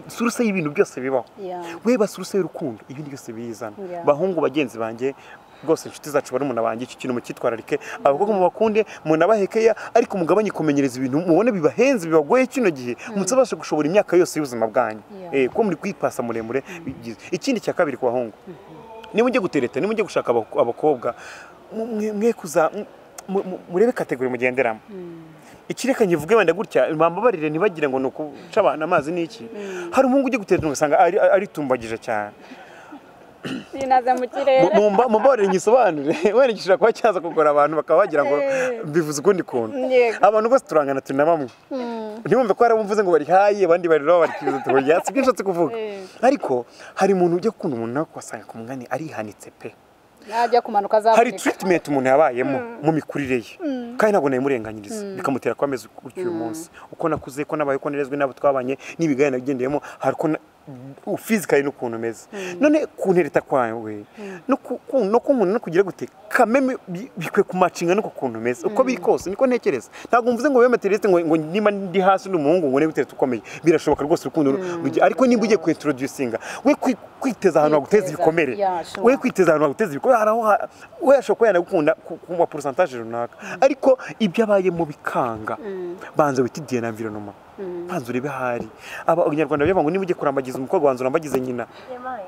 suruse y'ibintu byose bibaho Yeah. we basuruse y'urukundo ibindi byose birizana Yeah. bahungu bagenzi banjye rwose inshuti zacu bari banjye iki kintu mucyitwararike abakobwa mubakunde munabahekeya ariko mugabanye kumenyereza ibintu mubone bibahenze bibagoye kino gihe mutabasha gushobora imyaka yose y'ubuzima bwanyu Yeah. Eh, kuko muri kwipasa muremure bigize ikindi cya kabiri ku bahungu niba ujye gutereta niba ujye gushaka abako- abakobwa mu- mwe- mwe kuza mu- mu- murebe kategori mugenderamo ikireka nkivuge wenda gutya bambabarire ntibagire ngo ni ukuca abantu amazi ni iki hari umuhungu ujya gutereta ugasanga ari- aritumbagije cyane binaza mu kirere Mu- mumba- mumbabarire nyisobanure wenda gishobora kuba cyaza kugora abantu bakaba bagira ngo bivuze ukundi kuntu Yego. abantu bose turangana turi na bamwe ntibumve ko hari abumvuze ngo barihaye abandi bariraho barikibuza tuhuye si byo nshatse kuvuga ariko hari umuntu ujya gukunda umuntu nawe ugasanga ku mwanya arihanitse pe najya kumanuka hari azavunika treatment umuntu yabayemo mu mikurire ye kandi ntabwo nayimurenganyiriza bikamutera kuba ameze gutya uyu munsi uko nakuze ko nabaye ko nerezwe n'abo twabanye n'ibigaya nagendeyemo hari uko fizikali n'ukuntu umeze none kuntereta kwawe no ku- ku- no kunkunda no kugira gute kameme bi- bikwiye kumacinga no ku kuntu umeze uko biri kose niko ntekereza ntabwo mvuze ngo wema terete ngo ngo niba ndi hasi ndi umuhungu ngo negutereta ukomeye birashoboka rwose urukundo ru- rugi- ariko niba ugiye kuintroducinga we kwi- kwiteza ahantu haguteza Kwiteza, ibikomere yeah, sure. we kwiteza ahantu baguteza ibikorwa hari aho ha- we ashobora kuba yanagukunda ku ku ma porosantaje runaka ariko ibyo abayemo bikanga banza wita idiye na environoma banza urebe ahari aba abanyarwanda bavuga ngo niba ugiye kurambagiza umukobwa banza urambagize nyina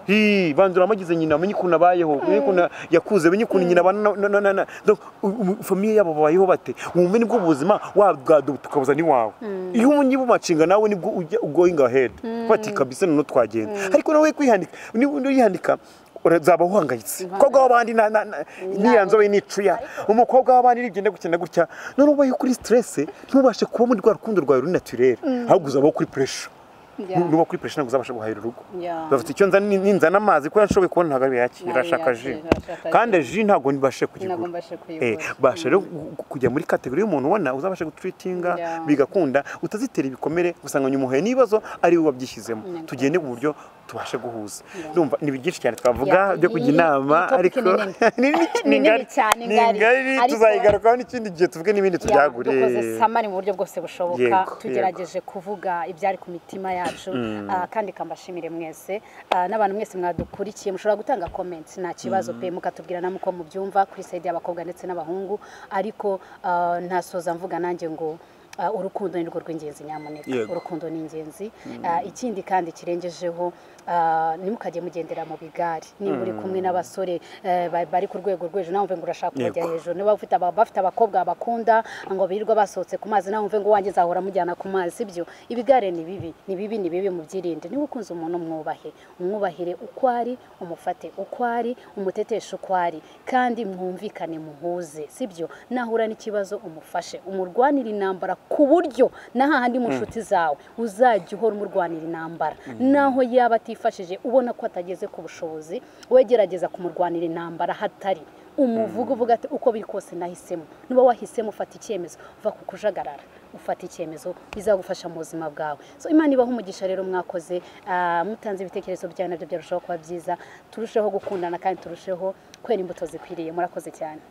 Hi, banza uramugize nyina amenye ukuntu abayeho amenye ukuntu yakuze amenye ukuntu nyina abana na- na- na- na- donc, u- u- famiye yabo babayeho bate wumve nibwo ubuzima wabwadubu tukabuza n'iwawe iyo umenye umacinga nawe nibwo ujya ugoyinga ahedi bati kabisa noneho twagenda ariko nawe kwihandika niba yihandika uzaba uhangayitse umukobwa w'abandi na- na- na- niyanzobe n'icuya umukobwa w'abandi nibyo gukina gutya none ubaye kuri stress ntubashe kuba muri rwa rukundo rwawe ruri naturere ahubwo uzabaho kuri pressure Yeah. nuba kuri pressure ntabwo uzabasha guhahira urugo Yeah. bafite icyo nzana ni- ninzana amazi ko yanshoboye kubona ntabwo Ntabwo yayakira ashaka ji yakira, ashaka ji. kandi ji ntabwo nibashe ntabwo kuyigura mbashe Eh, kuyigura basha rero gu- gu- kujya muri kategori y'umuntu ubona uzabasha gutreatinga Yeah. bigakunda utazitera ibikomere gusanga nyumuhuye n'ibibazo ari we wabyishyizemo tugende mu buryo tubashe guhuza ndumva ni byinshi cyane Yeah, twavuga byo kujya iyi- inama iyi ariko topic ni ni nini- Ni nini ngari- cyane, ni ngari. ngari Ariko- tuzayigarukaho n'ikindi gihe tuvuge n'ibindi tubyagure dukoze samari mu buryo bwose bushoboka Yego, tugerageje kuvuga ibyari ku mitima yacu ah, kandi kambashimire mwese Ah, n'abantu mwese mwadukurikiye mushobora gutanga comments nta kibazo pe mukatubwira namwe uko mubyumva kuri sayidi y'abakobwa ndetse n'abahungu ariko ah, ntasoza mvuga nanjye ngo ah, urukundo ni rwo rw'ingenzi nyamuneka Yego. urukundo ni ingenzi Ah, ikindi kandi kirengejeho ah, ntimukajye mugendera mu bigari niba uri kumwe n'abasore eh, ba- bari ku rwego rw'ejo nawe ngo urashaka kubajya Yego. hejuru niba ufite aba- bafite abakobwa bakunda ngo birirwa basohotse ku mazi nawe wumve ngo wanjye nzahora mujyana ku mazi sibyo ibigare ni bibi ni bibi ni bibi mubyirinde niba ukunze umuntu mwubahe umwubahire uko ari umufate uko ari umuteteshe uko ari kandi mwumvikane muhuze sibyo nahura n'ikibazo umufashe umurwanira intambara ku buryo n'ahandi mu nshuti zawe uzajya uhora umurwanira intambara naho yaba atifashije ubona ko atageze ku bushobozi wegerageza kumurwanira intambara hatari umuvuga uvuga ati uko biri kose nahisemo niba wahisemo ufata icyemezo uva ku kujagarara ufata icyemezo bizagufasha mu buzima bwawe so imana ibaho umugisha rero mwakoze ah, mutanze ibitekerezo byanyu nabyo byarushaho kuba byiza turusheho gukundana kandi turusheho kwera imbuto zikwiriye murakoze cyane